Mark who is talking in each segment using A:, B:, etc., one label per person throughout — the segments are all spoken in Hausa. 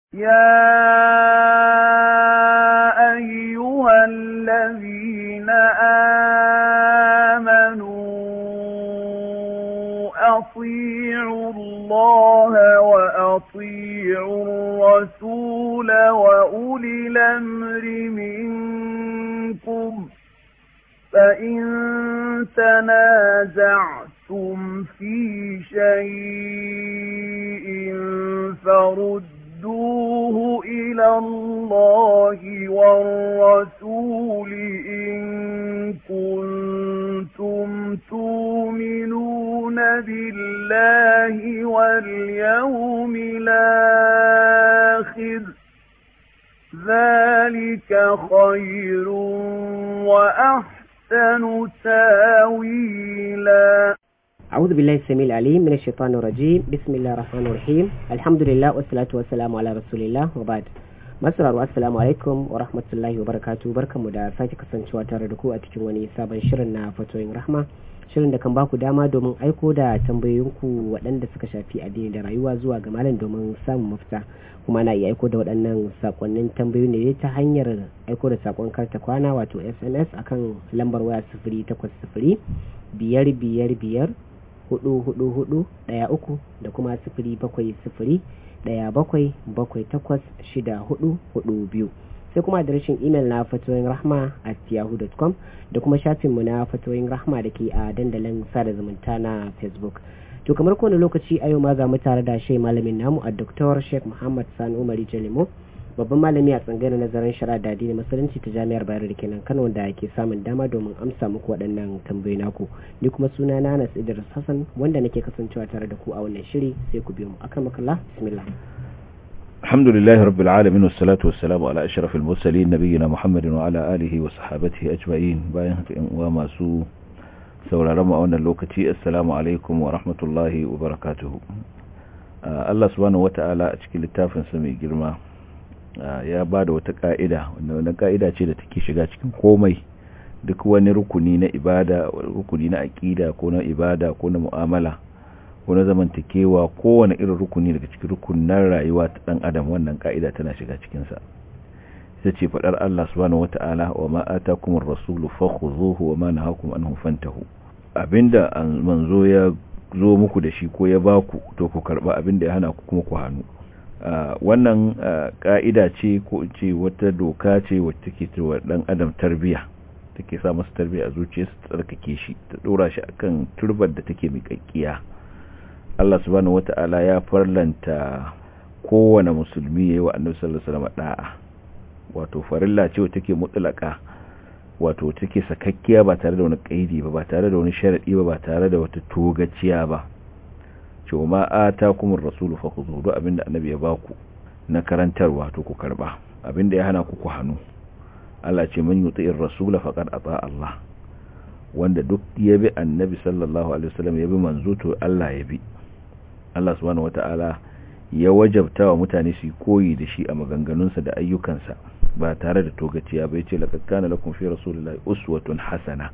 A: يا أيها الذين آمنوا أطيعوا الله وأطيعوا الرسول وأولي الأمر منكم فإن تنازعتم في شيء فردوه إلى الله والرسول إن كنتم تؤمنون بالله واليوم الآخر ذلك خير وأحسن تاويلا
B: أعوذ بالله السميع العليم من الشيطان الرجيم بسم الله الرحمن الرحيم الحمد لله والصلاة والسلام على رسول الله وبعد Masararwa assalamu alaikum wa rahmatullahi wa barakatu barkanmu da sake kasancewa tare da ku a cikin wani sabon shirin na fatoyin rahma shirin da kan baku dama domin aiko da tambayoyinku waɗanda suka shafi addini da rayuwa zuwa ga malam domin samun mafita kuma na iya aiko da waɗannan sakonnin tambayoyi ne ta hanyar aiko da sakon karta kwana wato sms akan lambar waya sifiri takwas sifiri biyar biyar biyar hudu hudu hudu ɗaya uku da kuma sifiri bakwai sifiri ɗaya bakwai bakwai takwas shida hudu hudu biyu sai kuma adireshin imel na fatoyin rahma at yahoo.com da kuma shafinmu na fatoyin rahma da ke a dandalin sada zumunta na facebook to kamar kowane lokaci a yau ma za mu tare da shai malamin namu a dr sheikh muhammad sani umari jalimo babban malami a tsangayar nazarin shari'a da addinin musulunci ta jami'ar bayero da kenan kano da ke samun dama domin amsa muku waɗannan tambayoyi naku ni kuma suna na anas idris hassan wanda nake kasancewa tare da ku a wannan shiri sai ku biyo mu akan makalla bismillah
C: الحمد لله رب العالمين والصلاة والسلام على أشرف المرسلين نبينا محمد وعلى آله وصحابته أجمعين باين وما سو سورة رمى أن اللوكتي السلام عليكم ورحمة الله وبركاته الله سبحانه وتعالى أشكي للتافن سمي جرما ya ba da wata ka'ida wanda ka'ida ce da take shiga cikin komai duk wani rukuni na ibada rukuni na aƙida ko na ibada ko na mu'amala ko na zamantakewa kowane irin rukuni daga cikin rukunan rayuwa ta dan adam wannan ka'ida tana shiga cikin sa ita ce fadar Allah subhanahu wata'ala wa ma atakumur rasulu fakhuzuhu wa ma nahakum anhu fantahu abinda manzo ya zo muku da shi ko ya baku to ku karba abinda ya hana ku kuma ku hannu Uh, wannan uh, ka'ida ce ko ce wata doka ce wacce take cewa dan adam tarbiya take sa masa tarbiya a zuciyarsa ta tsarkake shi ta dora shi akan turbar da take miƙaƙƙiya Allah subhanahu wata'ala ya farlanta kowane musulmi yayi wa Annabi sallallahu alaihi wasallam da'a wato farilla ce wacce take mutlaka wato take sakakkiya ba tare da wani kaidi ba ba tare da wani sharadi ba ba tare da wata togaciya ba cewa ma atakumur rasulu fakhudhu duk abinda annabi ya baku na karantarwa to ku karba abinda ya hana ku ku hanu Allah ce man yuti'ir rasula faqad ata Allah wanda duk ya bi annabi sallallahu alaihi wasallam ya bi manzo to Allah ya bi Allah subhanahu wataala ya wajabta wa mutane su koyi da shi a maganganunsa da ayyukansa ba tare da togaciya ba yace laqad kana lakum fi rasulillahi uswatun hasana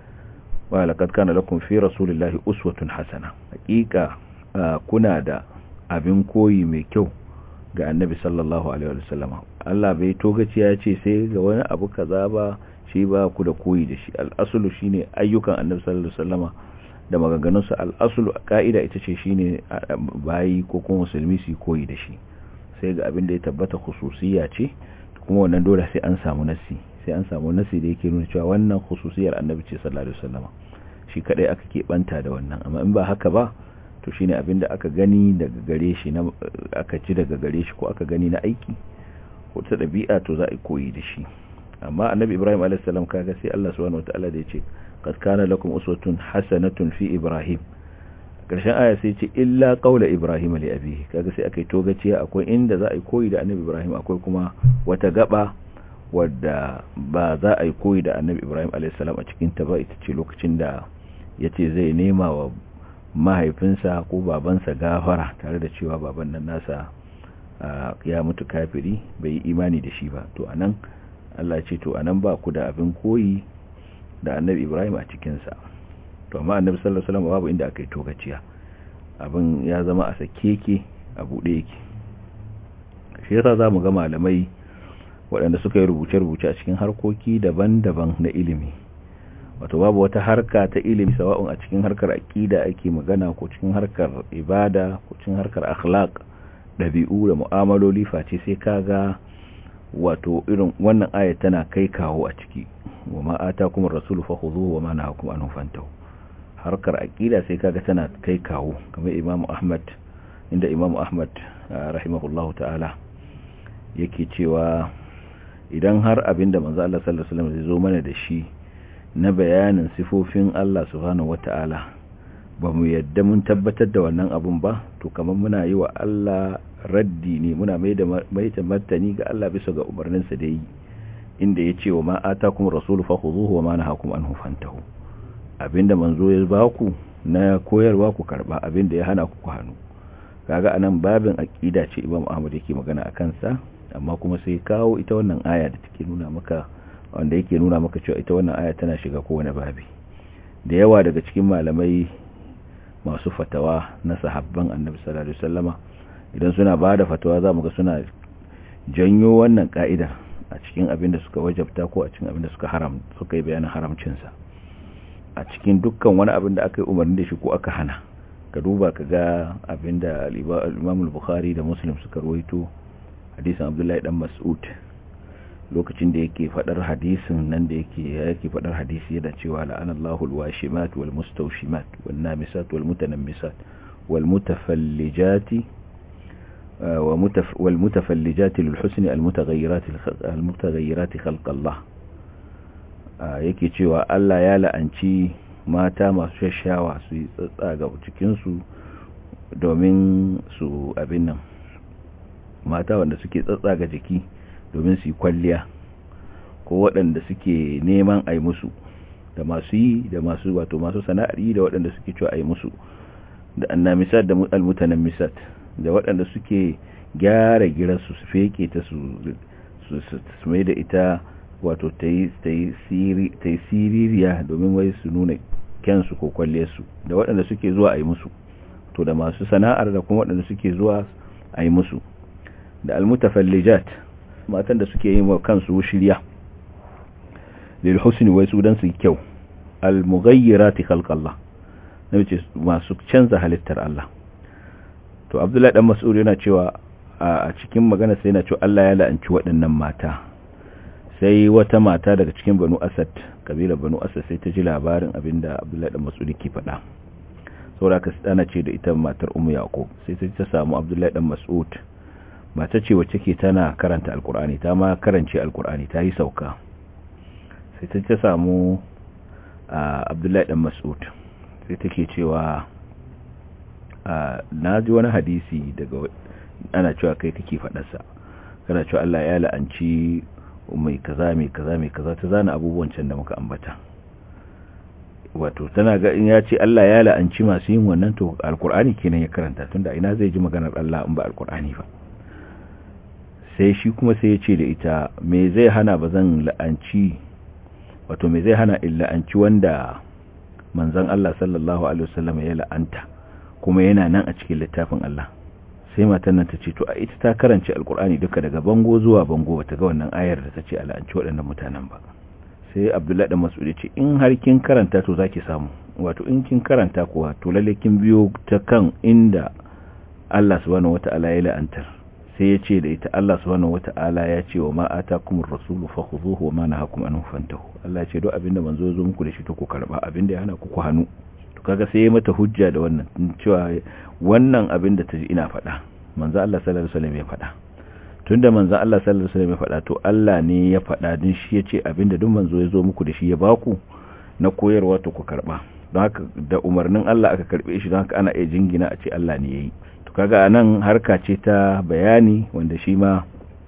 C: wa laqad kana lakum fi rasulillahi uswatun hasana hakika Uh, kuna da abin koyi mai kyau ga annabi sallallahu alaihi wasallama Allah bai togaci ya ce sai ga wani abu kaza ba shi ba ku da koyi da shi al'asulu shine ayyukan annabi sallallahu alaihi wasallama da maganganunsa al'asulu ka'ida ita ce shine bayi ko kuma musulmi su koyi da shi sai ga abin da ya tabbata khususiyya ce kuma wannan dole sai an samu nasi sai an samu nasi da yake nuna cewa wannan khususiyar annabi ce sallallahu alaihi wasallama shi kadai aka keɓanta da wannan amma in ba haka ba to shine abinda aka gani daga gare shi na aka ci daga gare shi ko aka gani na aiki ko ta dabi'a to za a koyi da shi amma annabi ibrahim alayhis salam kaga sai Allah subhanahu wataala da yace qad kana lakum uswatun hasanatun fi ibrahim karshen aya sai ce illa qaula ibrahim li abihi kaga sai akai togaciya akwai inda za a koyi da annabi ibrahim akwai kuma wata gaba wadda ba za a yi koyi da annabi ibrahim alayhis salam a cikin ta ba ita ce lokacin da yace zai nema wa mahaifinsa ko babansa gafara tare da cewa baban nan nasa ya mutu kafiri bai yi imani da shi ba to anan Allah ce to anan ba ku da abin koyi da annabi Ibrahim a cikinsa to amma annabi sallallahu alaihi wasallam babu inda aka yi togaciya abin ya zama a sakeke a bude yake shi yasa zamu ga malamai waɗanda suka yi rubuce-rubuce a cikin harkoki daban-daban na ilimi wato babu wata harka ta ilimi sawa'un a cikin harkar aqida ake magana ko cikin harkar ibada ko cikin harkar akhlaq dabi'u da mu'amaloli face sai kaga wato irin wannan aya tana kai kawo a ciki wa ma atakum ar-rasul fakhuzuhu wa ma nahakum anhu fantahu harkar aqida sai kaga tana kai kawo kamar Imam Ahmad inda Imam Ahmad rahimahullahu ta'ala yake cewa idan har abinda manzo Allah sallallahu alaihi wasallam zai zo mana da shi na bayanin sifofin Allah subhanahu wata'ala ba mu yadda mun tabbatar da wannan abun ba to kamar muna yi wa Allah raddi ne muna mai da martani ga Allah bisa ga umarninsa da yi inda ya ce wa ma atakum rasulu fakhuzuhu wa ma nahakum anhu fantahu abinda manzo ya ba ku na koyarwa ku karba abinda ya hana ku ku hannu kaga anan babin aqida ce Imam Ahmad yake magana akan sa amma kuma sai kawo ita wannan aya da take nuna maka wanda yake nuna maka cewa ita wannan aya tana shiga kowane babi da yawa daga cikin malamai masu fatawa na sahabban annabi sallallahu alaihi wasallama idan suna bada fatawa zamu ga suna janyo wannan ka'ida a cikin abin da suka wajabta ko a cikin abin da suka haram suka yi bayanin haramcin sa a cikin dukkan wani abin da aka yi umarni da shi ko aka hana ka duba ka ga abin da al-Imam al-Bukhari da Muslim suka rawaito hadisin Abdullahi dan Mas'ud lokacin da yake fadar hadisin nan da yake yake fadar hadisi yana cewa la'anallahu alwashimat walmustawshimat wannamisat walmutanammisat walmutafallijati والمتفلجات للحسن المتغيرات المتغيرات خلق الله yake cewa Allah ya la'anci mata masu shashawa su yi tsatsaga cikinsu domin su abin nan mata wanda suke tsatsaga jiki domin su yi kwalliya ko waɗanda suke neman a musu da masu yi da masu wato masu sana'ar yi da waɗanda suke cewa a yi musu da annamisat da almutanen misat da waɗanda suke gyara girarsu su feke ta su mai da ita wato ta yi siririya domin wai su nuna kyansu ko kwalliyarsu da waɗanda suke zuwa a yi musu to da masu sana'ar da kuma waɗanda suke zuwa a yi musu da almutafallijat matan da suke yin wa kansu shirya lil husni wai su dan su kyau al mughayyirati khalqallah nace masu canza halittar Allah to Abdullahi dan Mas'ud yana cewa a cikin magana sai yana cewa Allah ya la'anci waɗannan mata sai wata mata daga cikin Banu Asad kabila Banu Asad sai ta ji labarin abinda Abdullahi dan Mas'ud ke faɗa saboda ka tsana ce da ita matar Ummu Yaqub sai ta samu Abdullahi dan Mas'ud mata ce wacce ke tana karanta alkur'ani ta ma karance alkur'ani ta yi sauka sai ta ta samu abdullahi dan mas'ud sai take cewa na ji wani hadisi daga ana cewa kai kake faɗarsa kana cewa Allah ya la'anci mai kaza mai kaza mai kaza ta zana abubuwan can da muka ambata wato tana ga in ya ce Allah ya la'anci masu yin wannan to alkur'ani kenan ya karanta tunda ina zai ji maganar Allah in ba alkur'ani ba sai shi kuma sai ya ce da ita me zai hana ba zan la'anci wato me zai hana in la'anci wanda manzon Allah sallallahu alaihi wasallam ya la'anta kuma yana nan a cikin littafin Allah sai matan nan ta ce to a ita ta karance alkur'ani duka daga bango zuwa bango bata ga wannan ayar da ta ce a la'anci waɗannan mutanen ba sai Abdullahi dan Mas'ud ya ce in har kin karanta to zaki samu wato in kin karanta kuwa to lalle kin biyo ta kan inda Allah subhanahu wataala ya la'antar sai ya ce da ita Allah subhanahu wata'ala ya ce wa ma atakumur rasulu fakhuzuhu wa ma nahakum anhu fantahu Allah ya ce duk abinda manzo zo muku da shi to ku karba abinda ya hana ku ku hannu to kaga sai ya mata hujja da wannan cewa wannan abinda ta ji ina faɗa manzo Allah sallallahu alaihi wasallam ya faɗa tunda manzo Allah sallallahu alaihi wasallam ya faɗa to Allah ne ya faɗa din shi ya ce abinda duk manzo ya zo muku da shi ya baku na koyarwa to ku karba don haka da umarnin Allah aka karbe shi don haka ana iya jingina a ce Allah ne yayi to kaga anan harka ce ta bayani wanda shi ma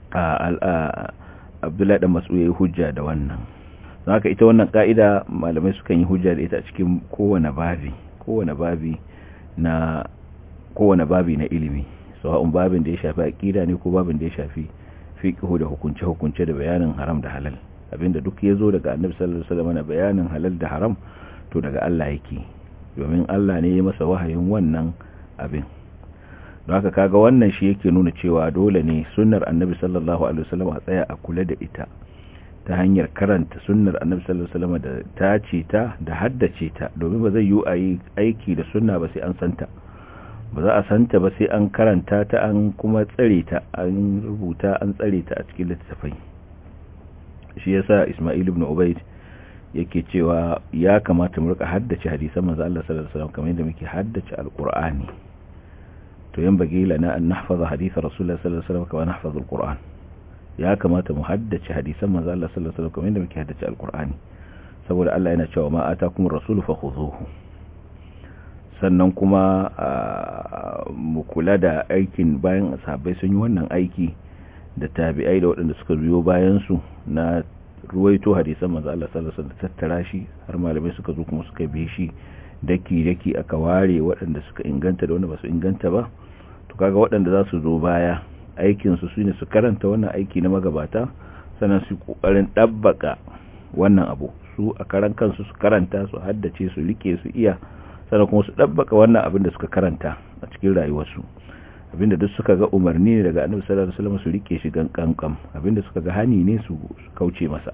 C: Abdullahi dan Mas'ud yayi hujja da wannan don haka ita wannan ka'ida malamai sukan yi hujja da ita a cikin kowane babi kowane babi na kowane babi na ilimi sawa'un babin da ya shafi aqida ne ko babin da ya shafi fiqhu da hukunce hukunce da bayanin haram da halal abinda duk ya zo daga Annabi sallallahu alaihi wasallam na bayanin halal da haram to daga Allah yake domin Allah ne ya masa wahayin wannan abin don haka kaga wannan shi yake nuna cewa dole ne sunnar annabi sallallahu alaihi wasallam a tsaya a kula da ita ta hanyar karanta sunnar annabi sallallahu alaihi wasallam da tace ta da haddace ta domin ba zai yi a yi aiki da sunna ba sai an santa ba za a santa ba sai an karanta ta an kuma tsare ta an rubuta an tsare ta a cikin littattafai shi yasa Isma'il ibn Ubayd yake cewa ya kamata mu rika haddace hadisan manzo Allah sallallahu alaihi wasallam kamar yadda muke haddace alqur'ani to yan bagi lana an nahfaza hadith rasulullah sallallahu alaihi wasallam kama nahfaza alqur'an ya kamata mu haddace hadisan manzo Allah sallallahu alaihi wasallam kamar yadda muke haddace alqur'ani saboda Allah yana cewa ma atakum rasulu fakhuzuhu sannan kuma mu kula da aikin bayan sahabbai sun yi wannan aiki da tabi'ai da waɗanda suka biyo bayan su na ruwaito hadisan manzo Allah sallallahu alaihi wasallam tattara shi har malamai suka zo kuma suka bi shi daki daki aka ware waɗanda suka inganta da wanda ba su inganta ba to kaga waɗanda za su zo baya aikin su shine su karanta wannan aiki na magabata sannan su kokarin dabbaka wannan abu su a karan kansu su karanta su haddace su rike su iya sannan kuma su dabbaka wannan abin da suka karanta a cikin rayuwarsu abinda duk suka ga umarni ne daga annabi sallallahu alaihi wasallam su rike shi gankan abinda suka ga hani ne su kauce masa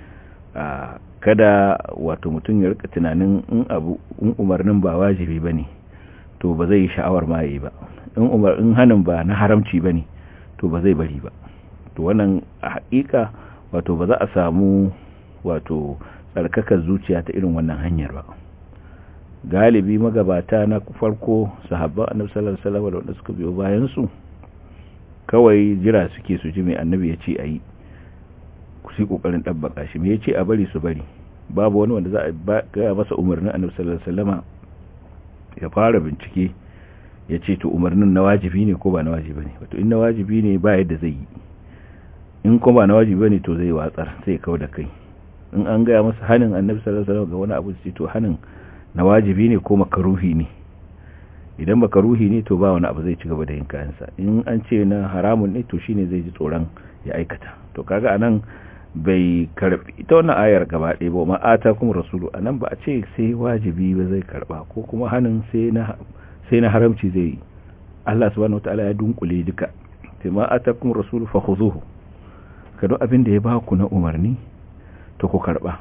C: kada wato mutum ya rika tunanin in abu in umarnin ba wajibi bane to ba zai yi sha'awar ma yayi ba in umar in hanin ba na haramci bane to ba zai bari ba to wannan a hakika wato ba za a samu wato tsarkakar zuciya ta irin wannan hanyar ba galibi magabata na farko sahabban annabi sallallahu alaihi wasallam da wanda suka biyo bayan su kawai jira suke su ji mai annabi ya ce ayi ku sai kokarin dabbaka shi me yace a bari su bari babu wani wanda za a ga masa umarnin annabi sallallahu alaihi wasallam ya fara bincike ya ce to umarnin na wajibi ne ko ba na wajibi ne wato in na wajibi ne ba yadda zai yi in ko ba na wajibi bane to zai watsar sai kawo da kai in an gaya masa hanin annabi sallallahu alaihi wasallam ga wani abu sai to hanin na wajibi ne ko makaruhi ne idan makaruhi ne to ba wani abu zai ci gaba da yin kayansa in an ce na haramun ne to shine zai ji tsoron ya aikata to kaga anan bai karbi ita wannan ayar gaba ɗaya ba ma ata kuma rasulu anan ba a ce sai wajibi ba zai karba ko kuma hanin sai na sai na haramci zai yi Allah subhanahu wataala ya dunkule duka sai ma ata kuma rasulu fa khuzuhu kado abin da ya ba ku na umarni to ku karba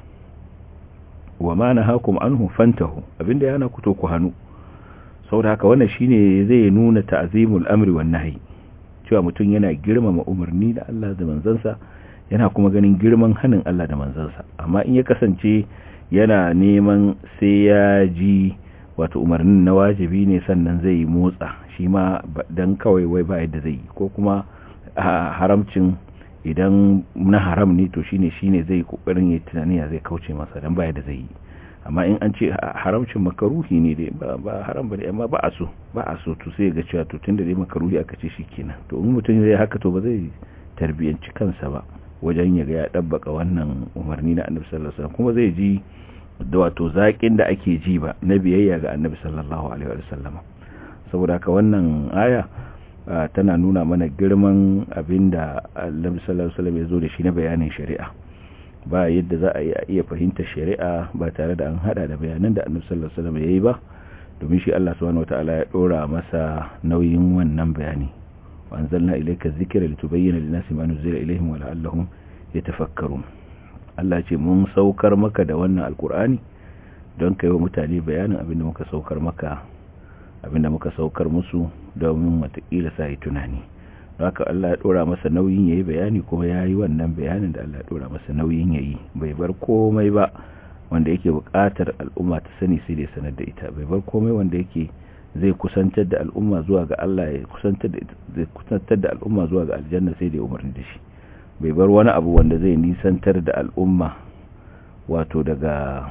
C: wa ma nahakum anhu fantahu abinda yana ku to ku hanu saboda haka wannan shine zai nuna ta'zimul amri wan nahyi cewa mutum yana girmama umarni da Allah da manzansa yana kuma ganin girman hanin Allah da manzansa amma in ya kasance yana neman sai ya ji wato umarnin na wajibi ne sannan zai motsa shi ma dan kawai wai ba yadda zai ko kuma haramcin idan na haram ne to shine shine zai kokarin yayin tunani ya zai kauce masa dan baya da zai yi amma in an ce haramcin makaruhi ne dai ba ba haram bane amma ba a so ba a so to sai ga cewa to tunda dai makaruhi aka ce shikenan to in mutum zai haka to ba zai tarbiyanci kansa ba wajen ya ga ya dabbaka wannan umarni na Annabi sallallahu alaihi wasallam kuma zai ji da wato zakin da ake ji ba na biyayya ga Annabi sallallahu alaihi wasallam saboda haka wannan aya tana nuna mana girman abinda Annabi sallallahu alaihi wasallam ya zo da shi na bayanin shari'a ba yadda za a iya fahimta shari'a ba tare da an hada da bayanan da Annabi sallallahu alaihi wasallam yayi ba domin shi Allah subhanahu wataala ya dora masa nauyin wannan bayani wa anzalna ilayka dhikra litubayyana lin-nasi ma nuzila ilayhim wa la'allahum yatafakkarun Allah ce mun saukar maka da wannan alkur'ani don kai wa mutane bayanin abinda muka saukar maka abinda muka saukar musu domin watakila sa yi tunani haka Allah ya dora masa nauyin yayi bayani kuma yayi wannan bayanin da Allah ya dora masa nauyin yayi bai bar komai ba wanda yake buƙatar al'umma ta sani sai da sanar da ita bai bar komai wanda yake zai kusantar da al'umma zuwa ga Allah ya kusantar da zai kusantar da al'umma zuwa ga aljanna sai da umarni da shi bai bar wani abu wanda zai nisantar da al'umma wato daga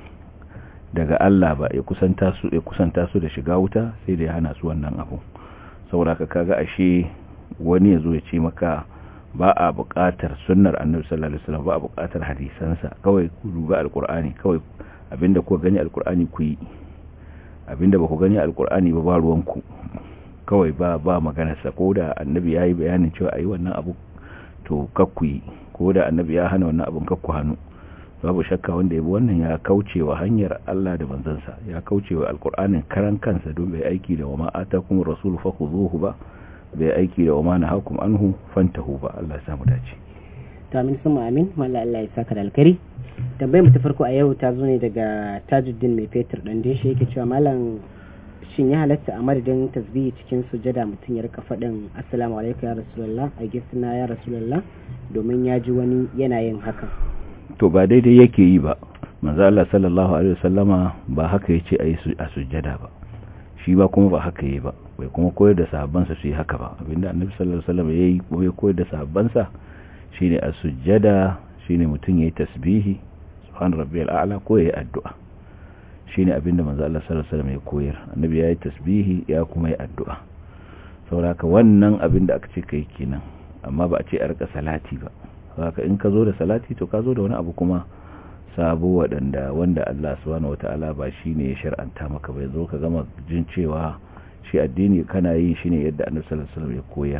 C: daga Allah ba ya kusanta su ya kusanta su da shiga wuta sai da ya hana su wannan abu saboda ka kaga ashe wani yazo ya ce maka ba a buƙatar sunnar annabi sallallahu alaihi wasallam ba a buƙatar hadisansa kawai ku duba alqur'ani kawai abinda ku gani alqur'ani ku yi abinda ba ku gani alqur'ani ba ba ruwanku kawai ba ba maganar sa ko da annabi yayi bayanin cewa ayi wannan abu to kakku yi ko da annabi ya hana wannan abun kakku hannu babu shakka wanda ya bi wannan ya kauce wa hanyar Allah da manzansa ya kauce wa alkur'anin karan kansa don bai aiki da wama atakum rasul fakhuzuhu ba bai aiki da wama nahakum anhu fantahu ba Allah ya samu dace
B: to amin sama amin mallan Allah ya saka da alkari tambayar mu ta farko a yau ta zo ne daga Tajuddin mai fetur dan dai shi yake cewa mallan shin ya halatta a madadin tasbihi cikin sujada mutum ya rika faɗin assalamu alaikum ya rasulullah a gisna ya rasulullah domin ya ji wani yana yin hakan
C: to ba daidai yake yi ba manzo Allah sallallahu alaihi wasallama ba haka yace ayi a sujjada ba shi ba kuma ba haka yi ba bai kuma koyar da sahabbansa su yi haka ba abinda annabi sallallahu alaihi wasallam yayi kuma ya koyar da sahabbansa shine a sujjada shine mutum yayi tasbihi subhan rabbiyal a'la ko yayi addu'a shine abinda manzo Allah sallallahu alaihi wasallam ya koyar annabi yayi tasbihi ya kuma yi addu'a saboda wannan abinda aka ce kai kenan amma ba a ce a rika salati ba haka in ka zo da salati to ka zo da wani abu kuma sabo waɗanda wanda Allah subhanahu wata'ala ba shi ne ya shar'anta maka bai zo ka gama jin cewa shi addini kana yin shi ne yadda annabi sallallahu alaihi wasallam ya koyar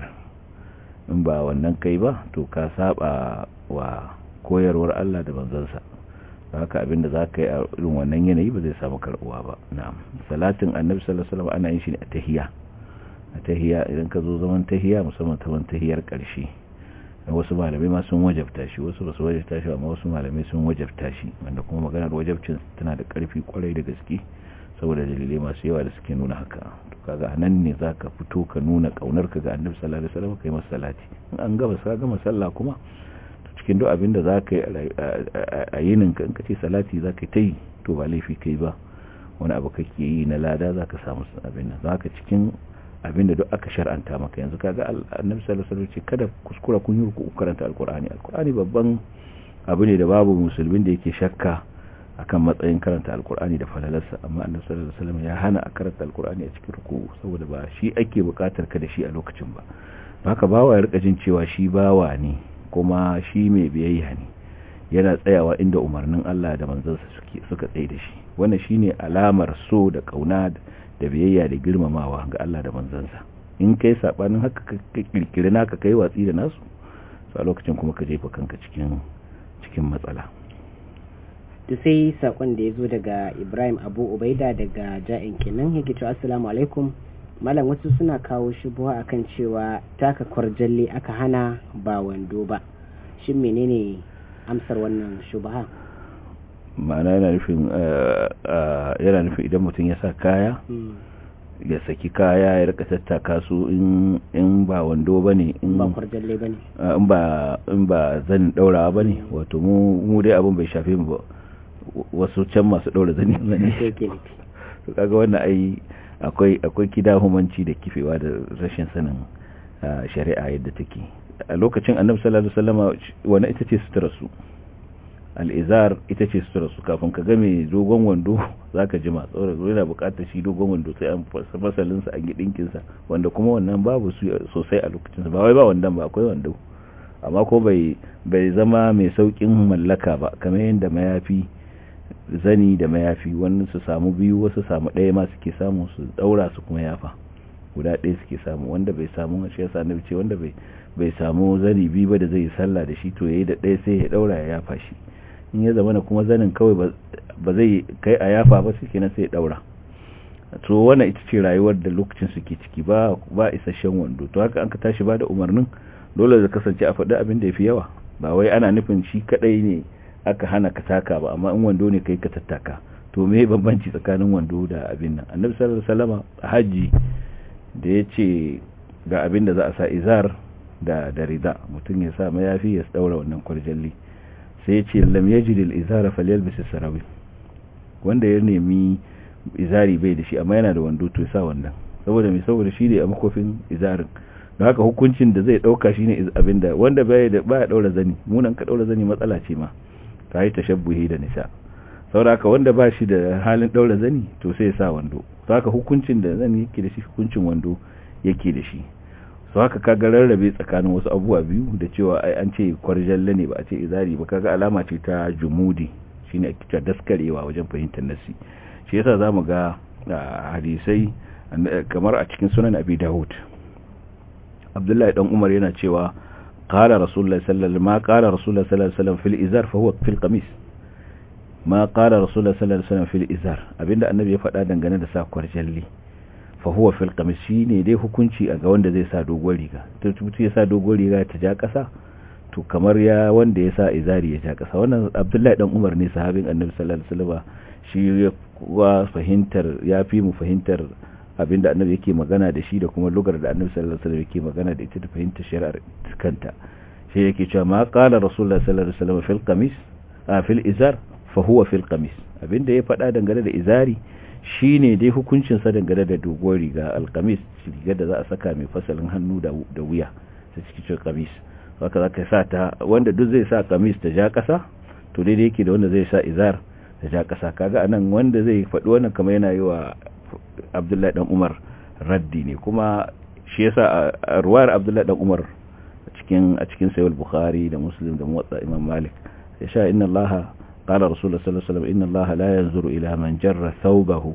C: in ba wannan kai ba to ka saba wa koyarwar Allah da manzansa haka abinda za ka yi a irin wannan yanayi ba zai samu karbuwa ba na'am salatin annabi sallallahu alaihi wasallam ana yin shi ne a tahiyya a tahiyya idan ka zo zaman tahiyya musamman ta tahiyar ƙarshe wasu malamai ma sun wajabta shi wasu ba su wajabta shi amma wasu malamai sun wajabta shi wanda kuma maganar wajabcin tana da karfi kwarai da gaske saboda dalilai masu yawa da suke nuna haka to kaga nan ne zaka fito ka nuna kaunar ka ga Annabi sallallahu alaihi wasallam kai masa salati in an gaba sa gama sallah kuma to cikin duk abin da zaka yi a yinin ka in ka ce salati zaka yi to ba laifi kai ba wani abu kake yi na lada zaka samu abin nan zaka cikin abinda duk aka shar'anta maka yanzu kaga annabi sallallahu alaihi wasallam ce kada kuskura kun yi ruku karanta alqur'ani alqur'ani babban abu ne da babu musulmin da yake shakka akan matsayin karanta alqur'ani da falalarsa amma annabi sallallahu alaihi wasallam ya hana a karanta alqur'ani a cikin ruku saboda ba shi ake bukatar ka da shi a lokacin ba haka bawa ya rika jin cewa shi bawa ne kuma shi mai biyayya ne yana tsayawa inda umarnin Allah da manzansa suke suka tsaye da shi wannan shine alamar so da kauna da biyayya da girmamawa ga Allah da manzansa in kai sabanin haka ka kirkiri naka kai watsi da nasu a lokacin kuma ka jefa kanka cikin cikin matsala
B: to sai sakon da ya zo daga Ibrahim Abu Ubaida daga Ja'in kenan yake cewa assalamu alaikum malam wasu suna kawo shubuwa akan cewa taka kwarjalle aka hana ba wando ba shin menene amsar wannan shubha
C: ma'ana yana nufin yana nufin idan mutum ya sa kaya ya saki kaya ya rika tattaka su in ba wando ba ne in ba in ba zan daura ba ne wato mu dai abin bai shafe mu ba wasu can masu daura zani zane to kaga wannan ai akwai akwai kidahumanci da kifewa da rashin sanin shari'a yadda take a lokacin annabi sallallahu alaihi wasallama wannan ita ce sutura su al'izar ita ce sutura su kafin ka game dogon wando za ka jima tsoron yana bukatar shi dogon wando sai an fasalinsa an yi ɗinkinsa wanda kuma wannan babu su sosai a lokacinsa ba wai ba wandan ba akwai wando amma ko bai zama mai saukin mallaka ba kamar yadda mayafi zani da mayafi wani su samu biyu wasu samu ɗaya ma suke samu su ɗaura su kuma yafa guda ɗaya suke samu wanda bai samu shi yasa na ce wanda bai samu zani biyu ba da zai yi sallah da shi to yayi da ɗaya sai ya ɗaura ya yafa shi in ya zama kuma zanin kawai ba zai kai a yafa ba suke na sai ya daura to wannan ita ce rayuwar da lokacin suke ciki ba ba isasshen wando to haka an ka tashi ba da umarnin dole da kasance a faɗi abin da ya fi yawa ba wai ana nufin shi kadai ne aka hana ka taka ba amma in wando ne kai ka tattaka to me bambanci tsakanin wando da abin nan annabi sallallahu alaihi wasallam a haji da ya ce ga abin da za a sa izar da da rida mutum ya sa mayafi ya daura wannan kwarjalli sai ce lam yajid al-izara falyalbis as-sarawi wanda ya nemi izari bai da shi amma yana da wando to sa wannan saboda mai saboda shi ne a makofin izarin don haka hukuncin da zai dauka shine abinda wanda bai da baya daura zani munan ka daura zani matsala ce ma ta yi tashabbuhi da nisa saboda haka wanda ba shi da halin daura zani to sai ya sa wando haka hukuncin da zani yake da shi hukuncin wando yake da shi su haka kaga rarrabe tsakanin wasu abubuwa biyu da cewa ai an ce kwarjalle ne ba a ce izari ba kaga alama ce ta jumudi shine ake cewa daskarewa wajen fahimtar nasi shi yasa zamu ga hadisai kamar a cikin sunan abi dawud abdullahi dan umar yana cewa qala rasulullahi sallallahu ma qala rasulullahi sallallahu alaihi wasallam fil izar fa huwa fil qamis ma qala rasulullah sallallahu alaihi wasallam fil izar abinda annabi ya faɗa dangane da sa kwarjalli fa huwa fil qamis shine dai hukunci a ga wanda zai sa dogon riga to mutum ya sa dogon riga ta ja kasa to kamar ya wanda ya sa izari ya ja kasa wannan abdullahi dan umar ne sahabin annabi sallallahu alaihi wasallam shi ya kuwa fahimtar ya fi mu fahimtar abinda annabi yake magana da shi da kuma lugar da annabi sallallahu alaihi wasallam yake magana da ita da fahimtar shari'ar kanta shi yake cewa ma qala rasulullahi sallallahu alaihi wasallam fil qamis a fil izar fa huwa fil qamis abinda ya faɗa dangane da izari shine dai hukuncin sa dangane da dogon riga alqamis riga da za a saka mai fasalin hannu da da wuya ta cikin qamis haka zaka sa ta wanda duk zai sa qamis ta ja kasa to daidai yake da wanda zai sa izar ta ja kasa kaga anan wanda zai faɗi wannan kamar yana yi wa Abdullahi dan Umar raddi ne kuma shi yasa a ruwayar Abdullahi dan Umar a cikin a cikin Sahih Bukhari da Muslim da Muwatta Imam Malik ya sha inna Allah qala Rasulullah sallallahu alaihi wasallam inna Allah la yanzuru ila man jarra thawbahu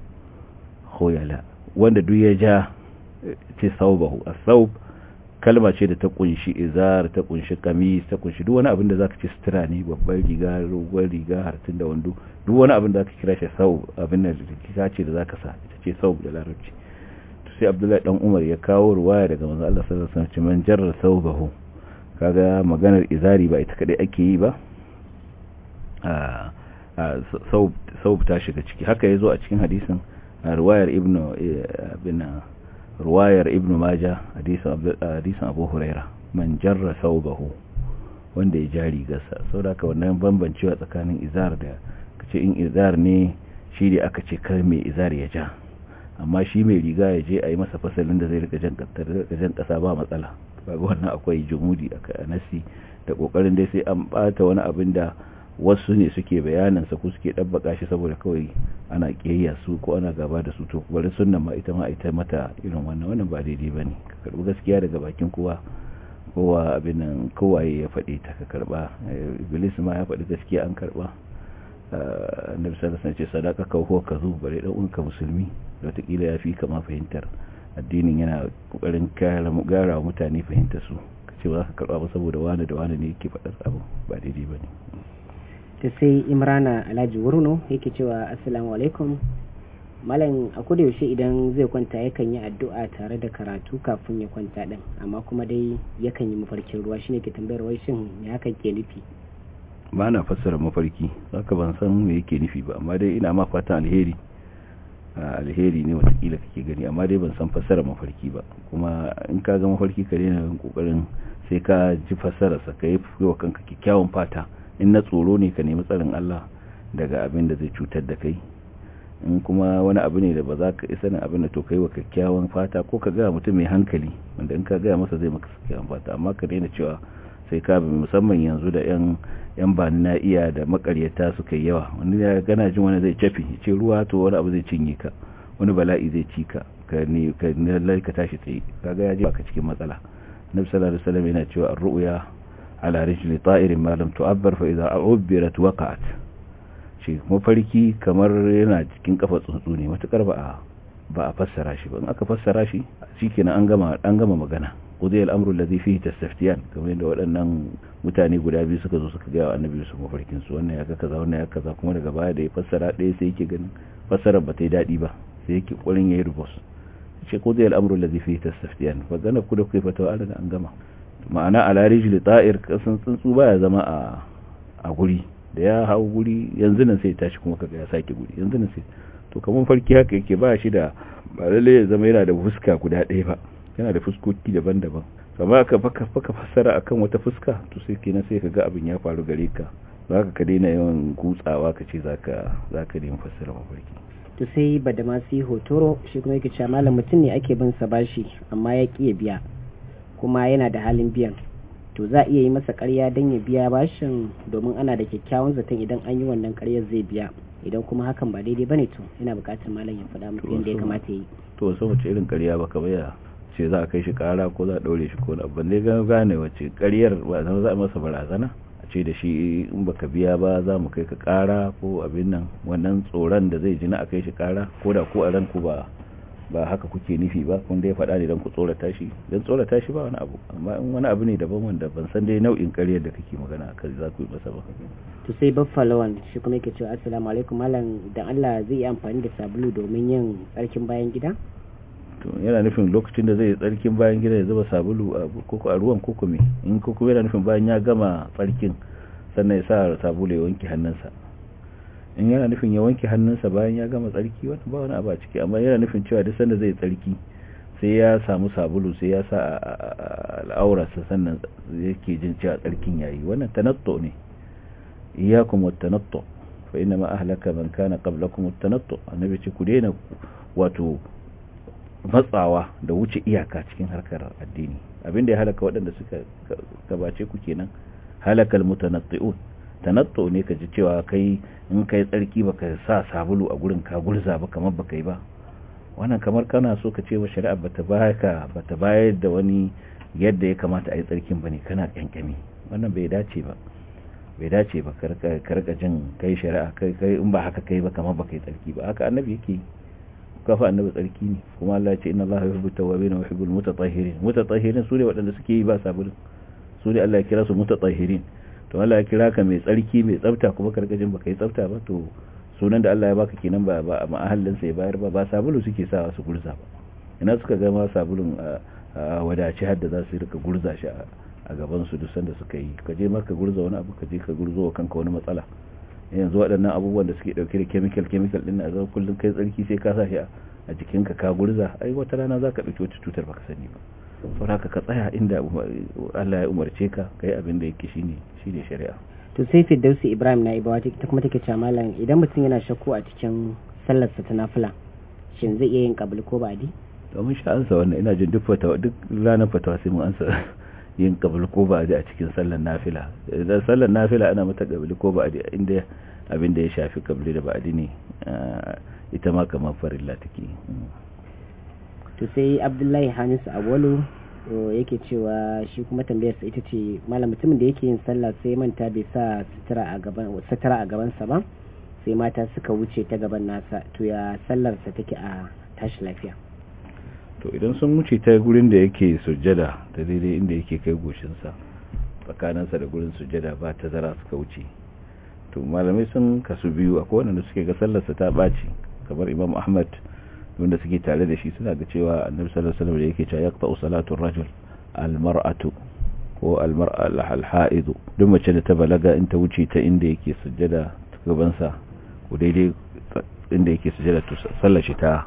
C: khuyala wanda duk ya ja ce thawbahu as-thawb kalma ce da ta kunshi izar ta kunshi kamis ta kunshi duk wani abin da zaka ce sutura ne babbar riga rogon riga hartun da wando duk wani abin da zaka kira shi sau abin da kika ce da zaka sa ita ce sau da larabci to sai Abdullahi dan Umar ya kawo ruwaya daga manzo Allah sallallahu alaihi wasallam man jarra thawbahu kaga maganar izari ba ita kadai ake yi ba a sau ta shiga ciki haka yazo a cikin hadisin ruwayar ibnu bin ruwayar ibn maja hadisin abu huraira man jarra saubahu wanda ya jari gasa sau da aka wannan bambancewa tsakanin izar da kace in izar ne shi da aka ce kar mai izar ya ja amma shi mai riga ya je a yi masa fasalin da zai rika jan kasa ba matsala ba wannan akwai jumudi a nasi da kokarin dai sai an bata wani abin da wasu ne suke bayanansa ko suke ɗabbaka shi saboda kawai ana ƙiyayya su ko ana gaba da su to bari sunna ma ita ma ita mata irin wannan wannan ba daidai ba ne ka karɓi gaskiya daga bakin kowa kowa abin nan kowaye ya faɗi ta ka karɓa iblis ma ya faɗi gaskiya an karɓa annabi sallallahu alaihi wasallam ce sadaka ka huwa kazu bare dan uwanka musulmi da wataƙila ya fi kama fahimtar addinin yana kokarin gara mutane fahimtar su ce ba za ka karɓa ba saboda wani da wani ne yake faɗar abu ba daidai ba ne
B: ta sai imrana alhaji wurno yake cewa assalamu alaikum malam a kuda yaushe idan zai kwanta yakan yi addu'a tare da karatu kafin ya kwanta din amma kuma dai yakan yi mafarkin ruwa shine ke tambayar wai shin me hakan ke nufi
C: ba na fassara mafarki haka ban san me yake nufi ba amma dai ina ma fatan alheri alheri ne watakila kake gani amma dai ban san fassara mafarki ba kuma in ka ga mafarki ka daina kokarin sai ka ji fassararsa ka yi wa kanka kyakkyawan fata in na tsoro ne ka nemi tsarin Allah daga abin da zai cutar da kai in kuma wani abu ne da ba za ka isa na abin da to kai wa kyakkyawan fata ko ka ga mutum mai hankali wanda in ka gaya masa zai maka kyakkyawan fata amma ka daina cewa sai ka bi musamman yanzu da yan yan bani na iya da makaryata suka yi yawa wani ya gana jin wani zai cafi ce ruwa to wani abu zai cinye ka wani bala'i zai ci ka ka ne ka lallai ka tashi tsaye kaga ya ji baka cikin matsala nabi sallallahu alaihi wasallam yana cewa ar-ru'ya ala rijli ta'irin ma lam tu'abbar fa idza ubirat waqa'at shi mafarki kamar yana cikin kafa tsuntsu ne matukar ba a ba a fassara shi ba in aka fassara shi shikenan an gama an gama magana qudiyal amru alladhi fihi tastaftiyan kamar yadda waɗannan mutane guda biyu suka zo suka ga annabi su mafarkin su wannan ya ga kaza wannan ya kaza kuma daga baya da ya fassara ɗaya sai yake ganin fassara ba ta yi daɗi ba sai yake ƙurin yayi rubus ce qudiyal amru alladhi fihi tastaftiyan fa gana ku da kai fatawa an an gama ma'ana ala rijli ta'ir kasan tsuntsu baya zama a a guri da ya hau guri yanzu nan sai tashi kuma kaga ya sake guri yanzu nan sai to kamar farki haka yake ba shi da ba lalle ya zama yana da fuska guda ɗaya ba yana da fuskoki daban-daban amma aka faka faka fassara akan wata fuska to sai kenan sai kaga abin ya faru gare ka zaka ka daina yawan gutsawa ka ce zaka zaka nemi fassara mafarki
B: to sai badamasi hotoro shi kuma yake cewa malam mutum ne ake bin sa bashi amma ya ƙi ya biya kuma yana da halin biyan to za a iya yi masa ƙarya don ya biya bashin domin ana da kyakkyawan zaton idan an yi wannan ƙaryar zai biya idan kuma hakan ba daidai bane to ina buƙatar malam ya faɗa muku yadda ya kamata yi
C: to so wace irin ƙarya ba kamar ya ce za a kai shi ƙara ko za a ɗaure shi ko na ban dai gane wace ƙaryar ba za a masa barazana a ce da shi in baka biya ba za mu kai ka ƙara ko abin nan wannan tsoron da zai ji na a kai shi ƙara ko da ko a ranku ba ba haka kuke nufi ba kun dai faɗa ne don ku tsorata shi don tsorata shi ba wani abu amma in wani abu ne daban wanda ban san dai nau'in ƙaryar da kake magana akan za ku yi masa ba
B: to sai baffalawan shi kuma yake cewa assalamu alaikum malam dan Allah zai yi amfani da sabulu domin yin tsarkin bayan gida
C: to yana nufin lokacin da zai yi tsarkin bayan gida ya zuba sabulu a koko a ruwan koko me in koko yana nufin bayan ya gama tsarkin sannan ya sa sabulu ya wanke hannunsa in yana nufin ya wanke hannunsa bayan ya gama tsarki wata ba wani abu a ciki amma yana nufin cewa duk sanda zai tsarki sai ya samu sabulu sai ya sa al'aurarsa sannan yake jin cewa tsarkin yayi wannan tanatto ne iyakum wat-tanattu fa inna ma ahlaka man kana qablakum at-tanattu annabi ce ku daina wato matsawa da wuce iyaka cikin harkar addini abinda ya halaka waɗanda suka gabace ku kenan halakal mutanatti'un tanattu ne ka ji cewa kai in kai tsarki baka sa sabulu a gurin ka gurza ba kamar baka yi ba wannan kamar kana so ka ce wa shari'a bata baka bata bayar da wani yadda ya kamata a yi tsarkin bane kana kyankyami wannan bai dace ba bai dace ba ka rika jin kai shari'a kai kai in ba haka kai ba kamar baka yi tsarki ba haka annabi yake kafa annabi tsarki ne kuma Allah ya ce inna Allah yuhibbu tawwabin wa yuhibbul mutatahhirin mutatahhirin su ne waɗanda suke yi ba sabulun su ne Allah ya kira su mutatahhirin to Allah ya kira ka mai tsarki mai tsafta kuma karkajin baka yi tsafta ba to sunan da Allah ya baka kenan ba ba a mahallin sa ya bayar ba ba sabulu suke sawa su gurza ba ina suka ga ma sabulun a wadaci har da za su rika gurza shi a gaban su duk sanda suka yi ka je maka gurza wani abu ka je ka gurzo wa kanka wani matsala yanzu waɗannan abubuwan da suke ɗauke da chemical chemical ɗin a zama kullum kai tsarki sai ka sa shi a jikinka ka gurza ai wata rana za ka ɗauki wata cutar baka sani ba sau haka ka tsaya inda Allah ya umarce ka kai abin da yake shine shine shari'a
B: to sai Firdausi Ibrahim na Ibawa ta kuma take cewa malam idan mutum yana shakku a cikin sallarsa ta nafila shin zai iya yin kabul ko ba'di
C: domin sha ansa wannan ina jin duk fatawa duk ranar fatawa sai mun ansa yin kabul ko ba'di a cikin sallar nafila idan sallar nafila ana mata kabul ko ba'di inda abin da ya shafi kabul da ba'di ne ita ma kamar farilla take
B: to sai abdullahi hamisu awolu yake cewa shi kuma tambayarsa ita ce malam mutumin da yake yin sallah sai manta bai sa sutura a gaban sutura a gabansa ba sai mata suka wuce ta gaban nasa to ya sallarsa take a tashi lafiya
C: to idan sun wuce ta gurin da yake sujjada ta daidai inda yake kai goshinsa tsakaninsa da gurin sujjada ba ta zara suka wuce to malamai sun kasu biyu akwai wanda suke ga sallarsa ta ɓaci kamar imam ahmad wanda suke tare da shi suna ga cewa annabi sallallahu alaihi wasallam da yake cewa yaqta'u salatu ar-rajul al-mar'atu ko al-mar'a al-ha'id duk mace da ta balaga in ta wuce ta inda yake sujjada ta gaban sa ko daidai inda yake sujjada to sallar shi ta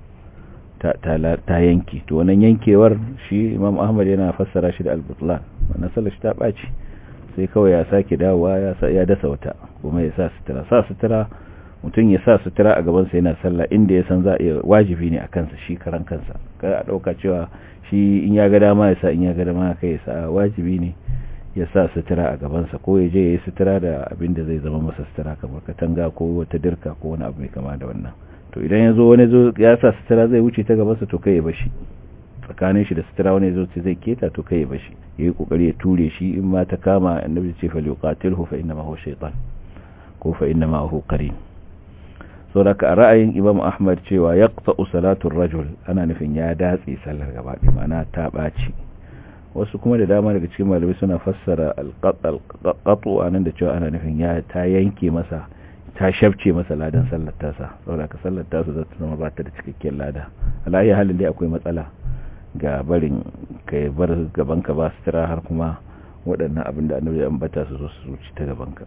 C: ta ta yanki to wannan yankewar shi Imam Ahmad yana fassara shi da al-butlan wannan sallar shi ta baci sai kawai ya sake dawowa ya ya dasa wata kuma ya sa sutura sa sutura mutum ya sa sutura a gabansa yana sallah inda ya san za a wajibi ne a kansa shi karan kansa kada a ɗauka cewa shi in ya ga dama ya sa in ya ga dama kai ya sa wajibi ne ya sa sutura a gabansa ko ya je ya yi sutura da abin da zai zama masa sutura kamar katanga ko wata dirka ko wani abu mai kama da wannan to idan ya zo wani zo ya sa sutura zai wuce ta gabansa to kai ya bashi tsakanin shi da sutura wani zo zai keta to kai ya bashi ya yi kokari ya ture shi in ma ta kama annabi ce fa liqatilhu fa inna ma huwa shaytan ko fa inna ma huwa qarin sauraka a ra'ayin imam ahmad cewa ya ƙta'u salatun rajul ana nufin ya datse sallar gaba mana ta ɓaci wasu kuma da dama daga cikin malamai suna fassara alƙaƙaƙo a nan da cewa ana nufin ya ta yanke masa ta shafce masa ladan sallar tasa sauraka sallar tasa za ta zama ba ta da cikakken lada alayi halin dai akwai matsala ga barin ka bar gabanka ba su tira har kuma waɗannan abin da annabi ya ambata su zo su zuci ta gabanka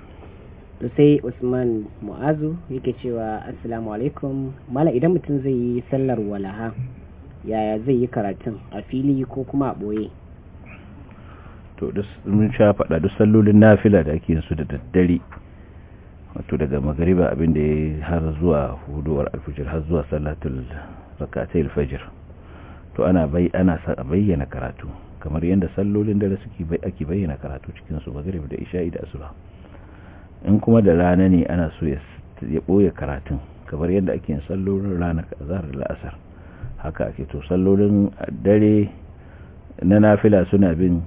B: to sai usman mu'azu yake cewa assalamu alaikum mala idan mutum zai yi sallar walaha yaya zai yi karatun a fili ko kuma a ɓoye
C: to mun sha faɗa duk sallolin nafila da ake su da daddare wato daga magariba abin da ya har zuwa huduwar alfijir har zuwa salatul rakatai alfajir to ana bai ana bayyana karatu kamar yadda sallolin dare suke ake bayyana karatu cikin su magariba da isha'i da asuba in kuma da rana ne ana so ya ɓoye karatun kamar yadda ake yin sallolin rana zahar la'asar haka ake to sallolin dare na nafila suna bin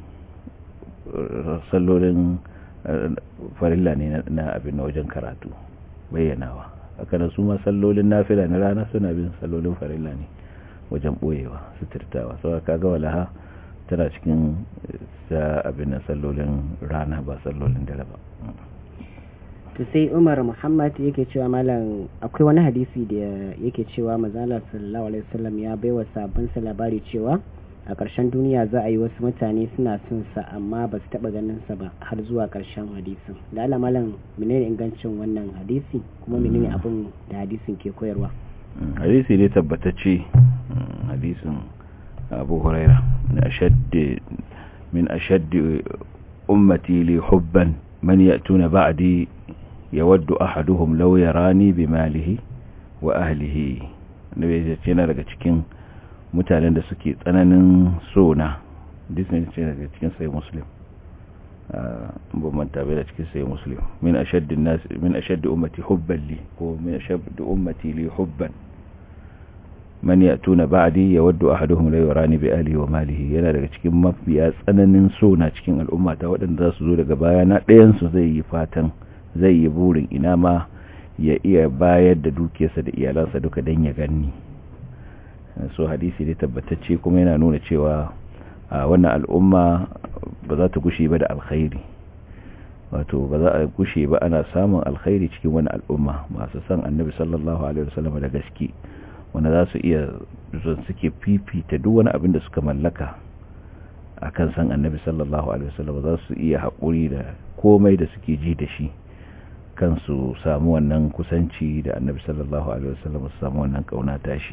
C: sallolin farilla ne na abin na wajen karatu bayyanawa haka nan su ma sallolin nafila na rana suna bin sallolin farilla ne wajen boyewa suturtawa sau kaga walaha tana cikin sa abin sallolin rana ba sallolin dare ba
B: to sai umar muhammad yake cewa malam akwai wani hadisi da yake cewa mazala sallallahu alaihi wasallam ya baiwa sabon sa labari cewa a ƙarshen duniya za a yi wasu mutane suna son sa amma ba su taɓa ganin sa ba har zuwa ƙarshen hadisin da ala malam menene ingancin wannan hadisi kuma menene abin da hadisin ke koyarwa
C: hadisi ne tabbatacce hadisin abu huraira min ashaddi min ashaddi ummati li hubban man ya'tuna ba'di yawaddu ahaduhum law yarani bimalihi wa ahlihi nabi ya ce na daga cikin mutanen da suke tsananin sona disney ce daga cikin sai muslim ba manta bai da cikin sai muslim min ashaddi nas min ashaddi ummati hubban li ko min ashaddi ummati li hubban man yatuna ba'di yawaddu ahaduhum la yurani bi ahlihi wa malihi yana daga cikin mafiya tsananin sona cikin al'umma ta waɗanda za su zo daga baya na ɗayan su zai yi fatan zai yi burin ina ma ya iya bayar da dukiyarsa da iyalansa duka dan ya ganni so hadisi ne tabbatacce kuma yana nuna cewa a wannan al'umma ba za ta gushe ba da alkhairi wato ba za a gushe ba ana samun alkhairi cikin wani al'umma masu san annabi sallallahu alaihi wasallam da gaske wanda za su iya zon suke fifita duk wani abin da suka mallaka akan san annabi sallallahu alaihi wasallam za su iya haƙuri da komai da suke ji da shi kansu samu wannan kusanci da annabi sallallahu alaihi wasallam su samu wannan kauna tashi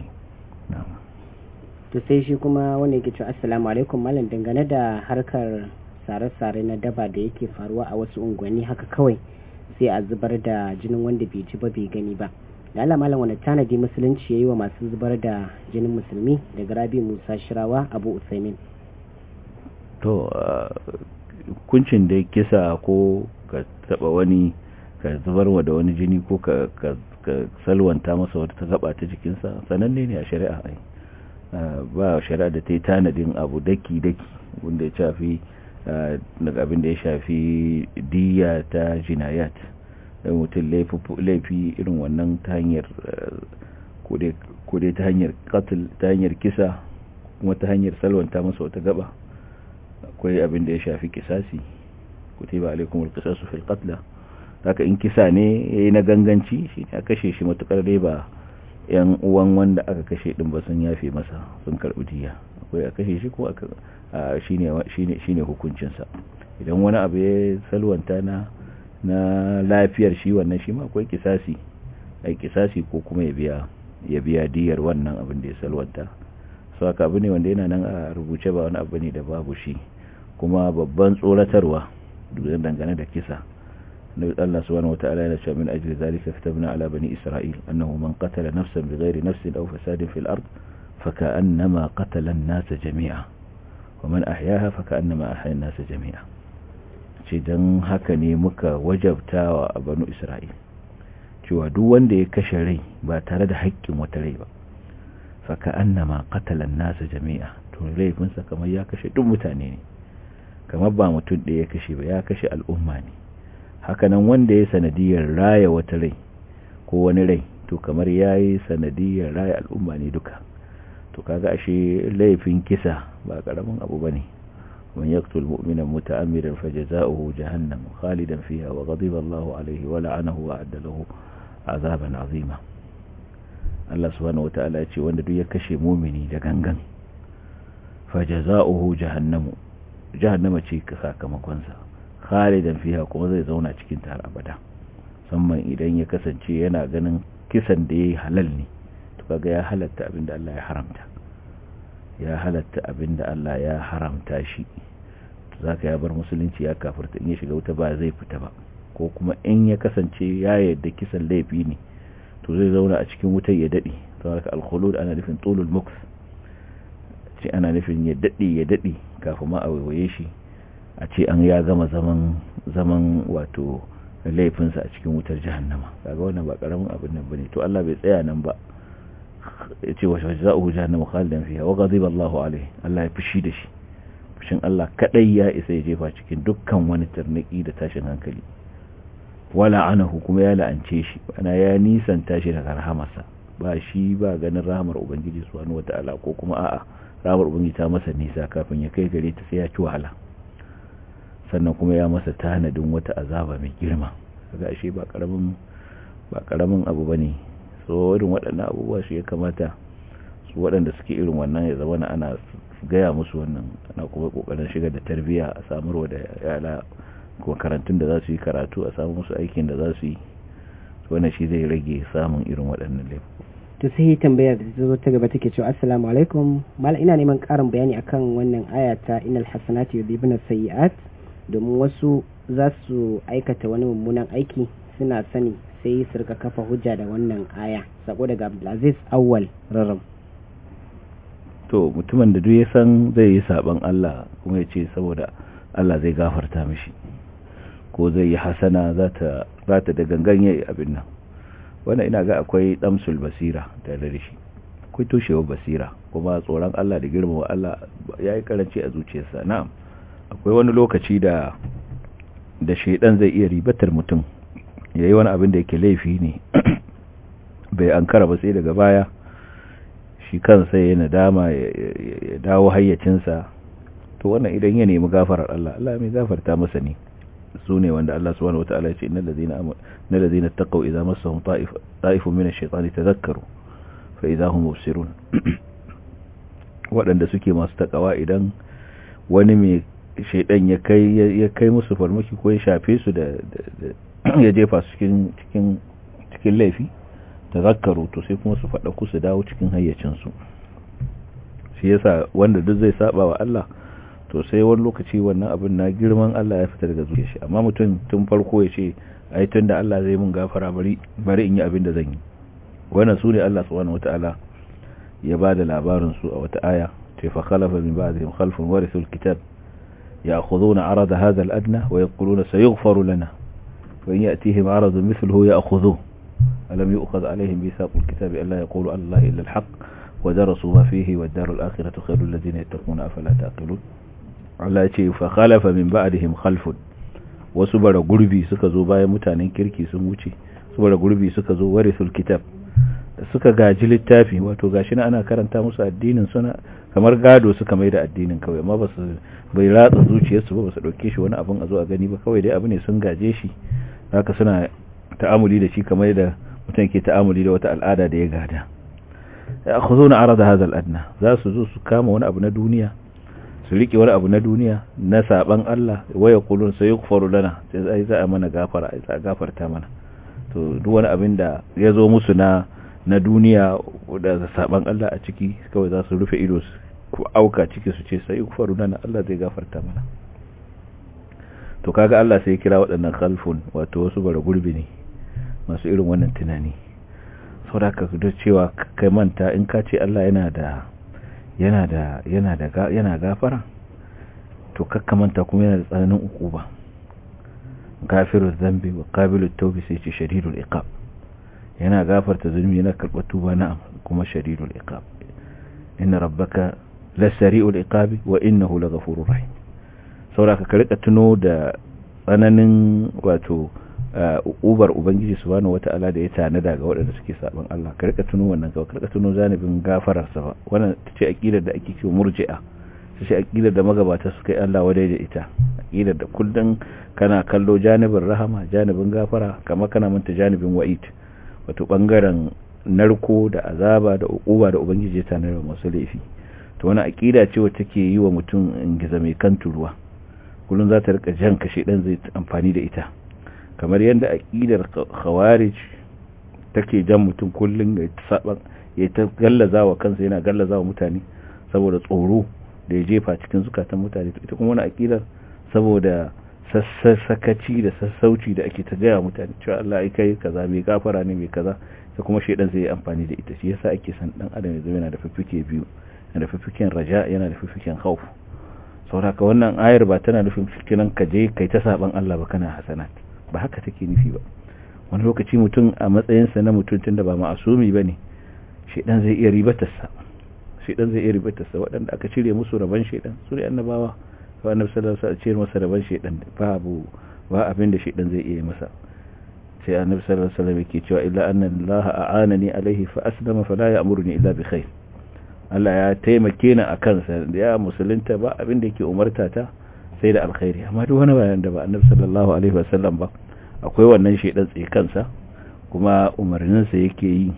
B: to sai shi kuma wanda yake cewa assalamu alaikum malam dangane da harkar sare-sare na daba da yake faruwa a wasu unguwanni haka kawai sai a zubar da jinin wanda bai ji ba bai gani ba da Allah malam wani tanadi musulunci yayi wa masu zubar da jinin musulmi daga Rabi Musa Shirawa Abu Usaimin
C: to kuncin da kisa ko ka taba wani ka zubarwa da wani jini ko ka ka salwanta masa wata ta gaba ta jikinsa sananne ne a shari'a ai ba shari'a da ta yi tanadin abu daki-daki wanda ya shafi daga abin da ya shafi diya ta jinayat da mutum laifi irin wannan ta hanyar kodai ta hanyar katil ta hanyar kisa kuma ta hanyar salwanta masa wata gaba akwai abin da ya shafi kisasi kutiba alaikum alqisasu fil qatl haka in kisa ne yayi na ganganci shi ne a kashe shi matukar dai ba yan uwan wanda aka kashe din ba sun yafe masa sun karbi diya akwai a kashe shi ko aka shine shine shine hukuncin sa idan wani abu ya salwanta na na lafiyar shi wannan shi ma akwai kisasi ai kisasi ko kuma ya biya ya biya diyar wannan abin da ya salwanta so haka abu ne wanda yana nan a rubuce ba wani abu ne da babu shi kuma babban tsoratarwa dangane da kisa الله سبحانه وتعالى ينشأ من أجل ذلك كتبنا على بني إسرائيل أنه من قتل نفسا بغير نفس أو فساد في الأرض فكأنما قتل الناس جميعا ومن أحياها فكأنما أحيا الناس جميعا dan haka ne muka wajabta wa banu Isra'il cewa duk wanda ya kashe rai ba tare da haƙƙin wata rai ba faka annama qatalan nasa jami'a to laifinsa kamar ya kashe duk mutane ne kamar ba mutum ɗaya ya kashe ba ya kashe al'umma ne hakanan wanda ya sanadiyar raya wata rai ko wani rai to kamar ya yi sanadiyar raya al'umma ne duka to kaga ashe laifin kisa ba karamin abu bane man yaqtul mu'mina muta'ammidan fajaza'uhu jahannam khalidan fiha wa ghadiba Allahu alayhi wa la'anahu wa adda lahu azaban azima Allah subhanahu wata'ala ya ce wanda duk ya kashe mu'mini da gangan fajaza'uhu jahannamu jahannama ce sakamakon sa khalidan fiha kuma zai zauna cikin ta har abada musamman idan ya kasance yana ganin kisan da yayi halal ne to kaga ya halatta abinda Allah ya haramta ya halatta abinda Allah ya haramta shi to zaka ya bar musulunci ya kafirta in ya shiga wuta ba zai fita ba ko kuma in ya kasance ya yarda kisan laifi ne to zai zauna a cikin wutar ya dade to haka al-khulud ana nufin tulul muks ce ana nufin ya dade ya dade kafin ma a waiwaye shi a ce an ya gama zaman zaman wato laifinsa a cikin wutar jahannama kaga wannan ba karamin abin nan bane to Allah bai tsaya nan ba ya ce wa jazaohu jahannama khalidan fiha wa ghadiba Allahu alaihi Allah ya fushi da shi fushin Allah kadai ya isa ya jefa cikin dukkan wani tarnaki da tashin hankali wala anahu kuma ya la'ance shi ana ya nisanta shi daga rahamarsa ba shi ba ganin rahamar ubangiji subhanahu wata'ala ko kuma a'a rahamar ubangiji ta masa nisa kafin ya kai gare ta sai ya ci wahala sannan kuma ya masa tanadin wata azaba mai girma kaga ashe ba karamin ba karamin abu bane so irin waɗannan abubuwa shi ya kamata su waɗanda suke irin wannan ya zama ana gaya musu wannan ana kuma kokarin shiga da tarbiyya a samarwa da yara makarantun da za su yi karatu a samu musu aikin da za su yi wannan shi zai rage samun irin waɗannan laifuka
B: to sai tambayar da zo ta gaba take cewa assalamu alaikum mal ina neman ƙarin bayani akan wannan aya ta innal hasanati yudhibuna sayyi'at domin wasu za su aikata wani mummunan aiki suna sani sai su rika kafa hujja da wannan aya sako daga Abdulaziz Awwal Raram
C: to mutumin da duk ya san zai yi saban Allah kuma ya ce saboda Allah zai gafarta mishi ko zai yi hasana za ta da gangan yayi abin nan wannan ina ga akwai damsul basira da da shi akwai toshewar basira kuma tsoron Allah da girmama Allah yayi karanci a zuciyarsa na'am akwai wani lokaci da da shedan zai iya ribatar mutum yayi wani abin da yake laifi ne bai ankara ba sai daga baya shi kansa ya nadama ya dawo hayyacinsa to wannan idan ya nemi gafarar Allah Allah mai gafarta masa ne su ne wanda Allah subhanahu wataala ya ce innal ladina innal ladina taqaw idza massahum ta'if ta'ifun min ash-shaytani tadhakkaru fa idza hum mubsirun waɗanda suke masu takawa idan wani mai shaidan ya kai ya kai musu farmaki ko ya shafe su da ya jefa su cikin cikin cikin laifi tazakkaru to sai kuma su faɗa ku su dawo cikin hayyacin su shi yasa wanda duk zai saba wa Allah to sai wani lokaci wannan abin na girman Allah ya fita daga zuciyar shi amma mutum tun farko ya ce ai tunda Allah zai mun gafara bari bari in yi abin da zan yi wannan sune Allah subhanahu wataala ya bada labarin su a wata aya ce fa khalafa min ba'dihim khalfun warithul kitab ya'khuduna 'arada hadha al-adna wa yaquluna sayughfaru lana wa in ya'tihim 'aradun mithluhu ya'khudhuhu alam yu'khadh 'alayhim mithaqul kitabi alla yaqulu Allah illa al-haqq wa darasu ma fihi wad-daru al-akhiratu khayrul ladina yattaquna afala taqilun Allah ya ce fa khalafa min ba'dihim khalfun wasu bara gurbi suka zo bayan mutanen kirki sun wuce su bara gurbi suka zo warithul kitab da suka gaji littafi wato gashi na ana karanta musu addinin suna kamar gado suka mai da addinin kawai amma ba su bai ratsa zuciyarsu ba ba su dauke shi wani abin a zo a gani ba kawai dai abu ne sun gaje shi haka suna ta'amuli da shi kamar da mutum ke ta'amuli da wata al'ada da ya gada ya akhuzuna arada hadha al-adna za su zo su kama wani abu na duniya su rike wani abu na duniya na saban Allah waya kulun sai yukfaru lana sai ai za a mana gafara ai za a gafarta mana to duk wani abin da ya zo musu na na duniya da saban Allah a ciki kawai za su rufe ido su auka ciki su ce sai yukfaru lana Allah zai gafarta mana to kaga Allah sai kira waɗannan khalfun wato wasu bara gurbi ne masu irin wannan tunani saboda ka da cewa kai manta in ka ce Allah yana da yana da yana da yana gafara to kakkamanta kuma yana da tsananin ukuba gafiru zambi wa qabilu tawbi sai ce shadidul iqab yana gafarta zulmi yana karɓar tuba na'am kuma shadidul iqab inna rabbaka lasari'ul iqabi wa innahu laghafurur rahim saboda ka rika tuno da tsananin wato ubar ubangiji subhanahu wata'ala da ya tanada ga waɗanda suke saban Allah ka rika tuno wannan ka rika tuno zanibin gafarar sa wannan tace aqidar da ake cewa murji'a tace aqidar da magabata suka yi Allah wadai da ita aqidar da kullun kana kallo janibin rahama janibin gafara kamar kana manta janibin wa'id wato bangaren narko da azaba da uquba da ubangiji ya tanada masu laifi to wannan aqida ce wacce take yi wa mutum ingiza mai kan turuwa kullun za ta rika jan kashe dan zai amfani da ita kamar yadda aƙidar khawarij take jan mutum kullum ya saban ya ta gallaza wa kansa yana gallaza wa mutane saboda tsoro da ya jefa cikin zukatan mutane ita kuma wani aƙidar saboda sassakaci da sassauci da ake ta gaya mutane cewa Allah ya kai kaza mai gafara ne mai kaza sai kuma shaidan zai yi amfani da ita shi yasa ake san dan adam ya zama yana da fifike biyu yana da fifiken raja yana da fifiken khawf saboda ka wannan ayar ba tana nufin fikinan ka je kai ta saban Allah ba kana hasanat ba haka take nufi ba wani lokaci mutum a matsayinsa na mutum tunda ba ma'asumi ba ne shaidan zai iya ribatarsa shaidan zai iya ribatarsa waɗanda aka cire musu rabon shaidan su ne annabawa ko annabi sallallahu alaihi wasallam cire masa rabon shaidan babu ba abin da shaidan zai iya masa sai annabi sallallahu alaihi wasallam yake cewa illa anna allaha a'anani alaihi fa aslama fala ya'muruni illa bi khair Allah ya taimake ni akan sa da ya musulunta ba abin da yake umarta ta sai da alkhairi amma duk wani bayan da ba annabi sallallahu alaihi wasallam ba akwai wannan shedan tsaye kansa kuma umarnin sa yake yi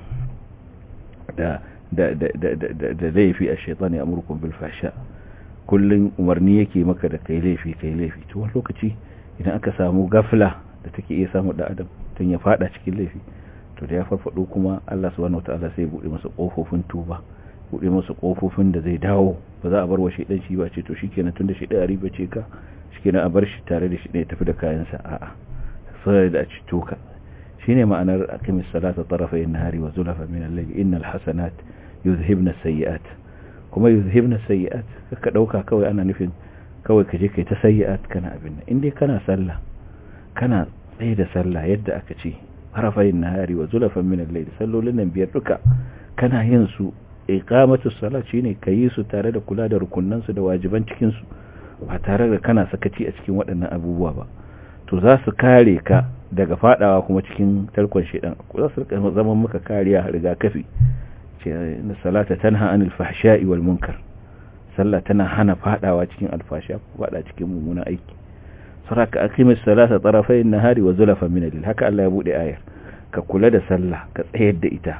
C: da da da da da da laifi a shaytan ya amurkum bil fahsha kullun umarni yake maka da kai laifi kai laifi to wani lokaci idan aka samu gafla da take iya samu da adam tun ya fada cikin laifi to da ya farfado kuma Allah subhanahu wataala sai ya bude masa kofofin tuba bude masa kofofin da zai dawo ba za a bar wa shedan shi ba ce to shikenan tunda shedan riba ce ka shikenan a bar shi tare da shi ne tafi da kayansa a'a sai da ci toka shine ma'anar aqimis salata tarafay an-nahari wa zulafa min al-layl innal hasanat yuzhibna as-sayyi'at kuma yuzhibna as-sayyi'at ka dauka kawai ana nufin kawai ka je kai ta sayyi'at kana abin nan indai kana sallah kana tsaye da sallah yadda aka ce harafayin nahari wa zulafan min al-layl sallolin nan biyar duka kana yin su iqamatu salat shine kayi su tare da kula da rukunnan su da wajiban cikin su ba tare da kana sakaci a cikin waɗannan abubuwa ba to za su kare ka daga fadawa kuma cikin tarkon shedan za su zama maka kariya rigakafi ce na salata tanha anil fahsha'i wal munkar sallah tana hana fadawa cikin alfasha ko fada cikin mummunan aiki saraka aqimis salata tarafay an-nahari wa zulafan min al haka Allah ya bude ayar ka kula da sallah ka tsayar da ita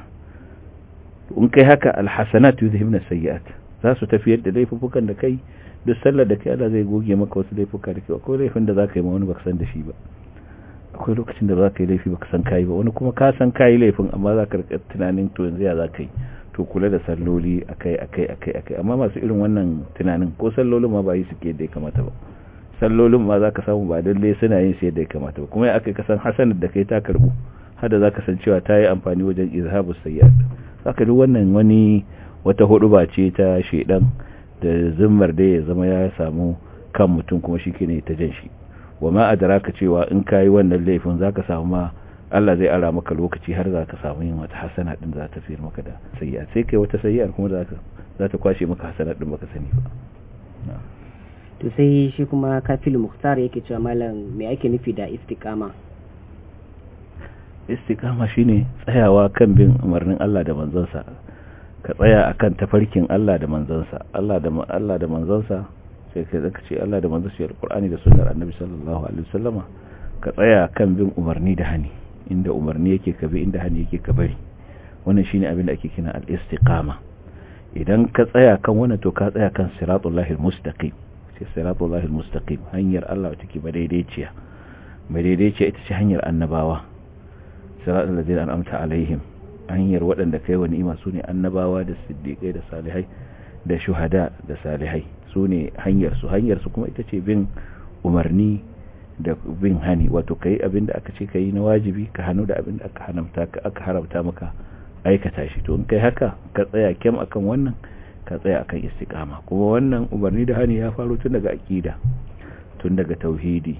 C: in kai haka alhasanat yuzhibna sayyi'at za su tafiyar da laifukan da kai duk sallar da kai Allah zai goge maka wasu laifuka da kai akwai laifin da zaka yi ma wani baka san da shi ba akwai lokacin da zaka yi laifi baka san kai ba wani kuma ka san kai laifin amma zaka rika tunanin to yanzu ya zaka yi to kula da salloli akai akai akai akai amma masu irin wannan tunanin ko sallolin ma ba yi suke da ya kamata ba sallolin ma zaka samu ba dalle suna yin sai da ya kamata ba kuma ya akai kasan hasanar da kai ta karbu hada zaka san cewa ta yi amfani wajen izhabu sayyi'at saka duk wannan wani wata hudu ba ce ta shedan da zimmar da ya zama ya samu kan mutum kuma shi ne ta jan shi wa ma adraka cewa in kayi wannan laifin zaka samu ma Allah zai ara maka lokaci har zaka samu yin wata hasana din za ta fiyar maka da sayyi'a sai kai wata sayyi'ar kuma zaka za ta kwashe maka hasana din baka sani ba
B: to sai shi kuma kafilu muhtar yake cewa malam me ake nufi da istiqama
C: istiqama shine tsayawa kan bin umarnin Allah da manzonsa ka tsaya akan tafarkin Allah da manzonsa Allah da Allah da manzonsa sai kai zaka ce Allah da manzonsa shi alqur'ani da sunnar annabi sallallahu alaihi wasallama ka tsaya kan bin umarni da hani inda umarni yake ka bi inda hani yake ka bari wannan shine abin da ake kina al-istiqama idan ka tsaya kan wannan to ka tsaya kan siratullahi al-mustaqim sai siratullahi al-mustaqim hanyar Allah wacce ke madaidaiciya madaidaiciya ita ce hanyar annabawa siratul ladina an'amta alaihim hanyar waɗanda kai wa ni'ima sune annabawa da siddiqai da salihai da shuhada da salihai sune hanyar su hanyar su kuma ita ce bin umarni da bin hani wato kai abinda aka ce kai na wajibi ka hanu da abinda aka haramta ka aka haramta maka aikata shi to in kai haka ka tsaya kyam akan wannan ka tsaya akan istiqama kuma wannan umarni da hani ya faro tun daga aqida tun daga tauhidi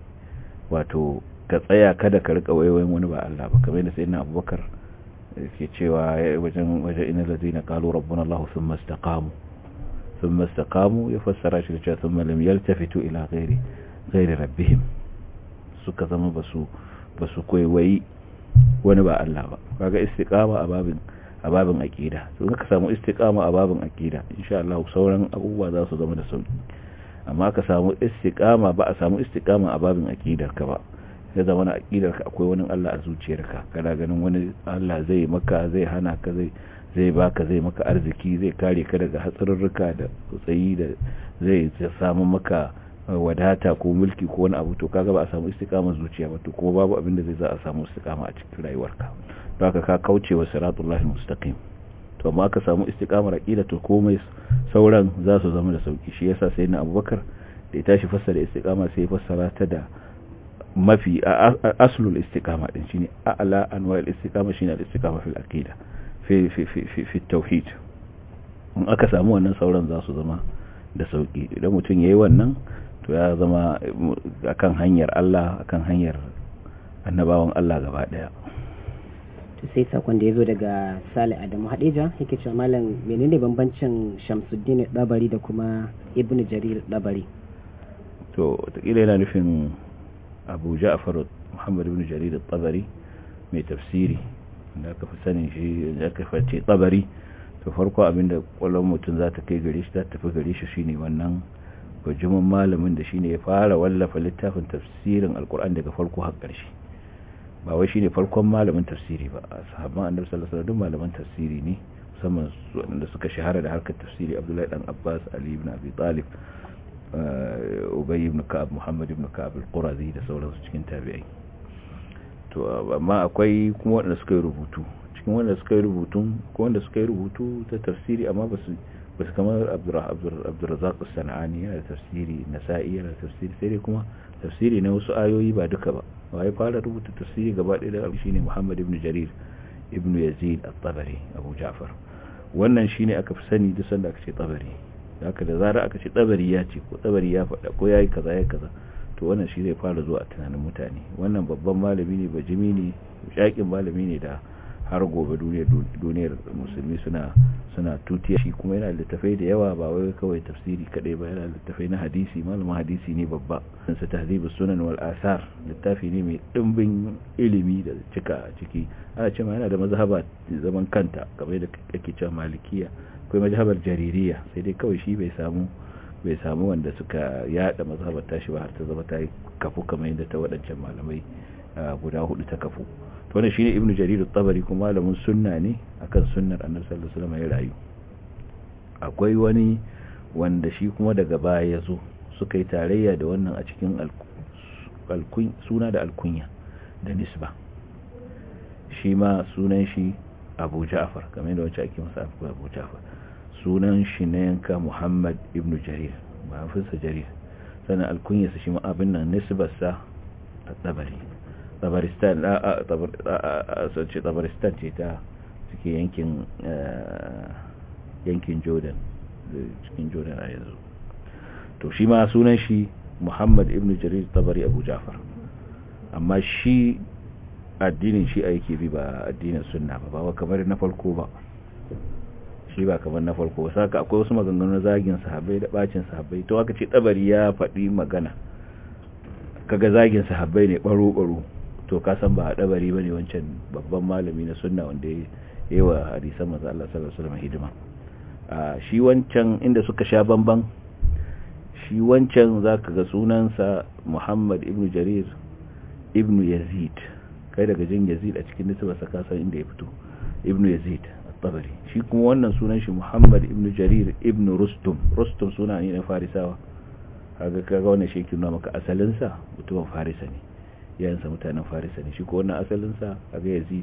C: wato ka tsaya kada ka rika wayoyin wani ba Allah ba kamar yadda sayyidina Abubakar yake cewa wajen wajen inna ladina qalu rabbuna Allah thumma istaqamu thumma istaqamu ya fassara shi da cewa thumma lam yaltafitu ila ghairi ghairi rabbihim suka zama basu basu koyi wani ba Allah ba kaga istiqama a babin a babin aqida to ka samu istiqama a babin aqida insha Allah sauran abubuwa za su zama da sauki amma ka samu istiqama ba a samu istiqama a babin aqidar ka ba ya zama na aƙidar ka akwai wani Allah a zuciyarka kana ganin wani Allah zai maka zai hana ka zai zai baka zai maka arziki zai kare ka daga hatsarurruka da tsayi da zai samu maka wadata ko mulki ko wani abu to kaga ba a samu istiqama zuciya ba to kuma babu abin da zai za a samu istiqama a cikin rayuwarka don haka ka kauce wa siratullahi mustaqim to amma ka samu istiqamar aqida to komai sauran za su zama da sauki shi yasa sai na Abubakar da ya tashi fassara istiqama sai ya fassara ta da mafi aslul istiqama din shine a'la anwa al-istiqama shine al-istiqama fil aqida fi fi fi fi tauhid in aka samu wannan sauran za su zama da sauki idan mutum yayi wannan to ya zama akan hanyar Allah akan hanyar annabawan Allah gaba daya
B: to sai sakon da yazo daga Salih Adamu Hadija yake cewa malam menene bambancin Shamsuddin Dabari da kuma Ibn Jarir Dabari
C: to takila yana nufin abu ja'far muhammad ibn jarir al-tabari mai tafsiri da aka fi sanin shi da aka fi tsabari to farko abinda kwallon mutum za ta kai gare shi za ta tafi gare shi shine wannan bajimin malamin da shine ya fara wallafa littafin tafsirin alkur'an daga farko har ƙarshe ba wai shine farkon malamin tafsiri ba a sahabban annabi sallallahu alaihi wasallam malaman tafsiri ne musamman wanda suka shahara da harkar tafsiri Abdullahi dan Abbas Ali ibn Abi Talib Ubay ibn Ka'ab Muhammad ibn Ka'ab al-Qurazi da sauransu cikin tabi'ai to amma akwai kuma wanda suka yi rubutu cikin wanda suka yi rubutun ko wanda suka yi rubutu ta tafsiri amma ba su basu kamar abdurrazak sana'ani yana da tafsiri nasa'i yana da tafsiri sai dai kuma tafsiri na wasu ayoyi ba duka ba waye fara rubuta tafsiri gaba ɗaya da shine muhammad ibn jarir ibn yazid at-tabari abu ja'far wannan shine aka fi sani duk sanda aka ce tabari haka da zara aka ce tabari ya ce ko tabari ya faɗa ko yayi kaza yayi kaza to wannan shi zai fara zuwa a tunanin mutane wannan babban malami ne bajimi ne shakin malami ne da har gobe duniyar musulmi suna suna tutiya shi kuma yana littafai da yawa ba wai kawai tafsiri kadai ba yana littafai na hadisi malamin hadisi ne babba sa tahzibus sunan wal asar littafi ne mai dimbin ilimi da cika ciki ana cewa yana da mazhaba zaman kanta kamar da kake cewa malikiya akwai mazhabar jaririya sai dai kawai shi bai samu bai samu wanda suka yada mazhabar tashi ba har ta zama ta kafu kamar yadda ta waɗancan malamai guda hudu ta kafu wannan shine ibnu jarir at-tabari kuma malamin sunna ne akan sunnar annabi sallallahu alaihi wasallam ya rayu akwai wani wanda shi kuma daga baya yazo suka yi tarayya da wannan a cikin alkun suna da alkunya da nisba shi ma sunan shi Abu Ja'far kamar yadda wancan ake masa Abu Ja'far sunan shi na yanka Muhammad ibnu Jarir mahaifinsa Jarir sannan alkunyarsa shi ma abin nan nisbarsa at-tabari tabaristan a ce tabaristan ce ta suke yankin yankin jordan cikin jordan a yanzu to shi ma sunan shi muhammad ibn jarir tabari abu jafar amma shi addinin shi aiki bi ba addinin sunna ba ba kamar na farko ba shi ba kamar na farko ba saka akwai wasu maganganu na zagin sahabbai da bacin sahabbai to aka ce tabari ya faɗi magana kaga zagin sahabbai ne baro-baro to ka san ba a dabari bane wancan babban malami na sunna wanda ya yi wa hadisan manzo Allah sallallahu alaihi wasallam hidima a shi wancan inda suka sha bamban shi wancan zaka ga sunansa Muhammad ibn Jarir ibn Yazid kai daga jin Yazid a cikin nisbarsa ka san inda ya fito ibn Yazid at-Tabari shi kuma wannan sunan shi Muhammad ibn Jarir ibn Rustum Rustum suna ne na Farisawa kaga kaga wannan shi ke nuna maka asalin sa mutumin Farisa ne yayansa mutanen farisa ne shi ko wannan asalinsa a ga yazid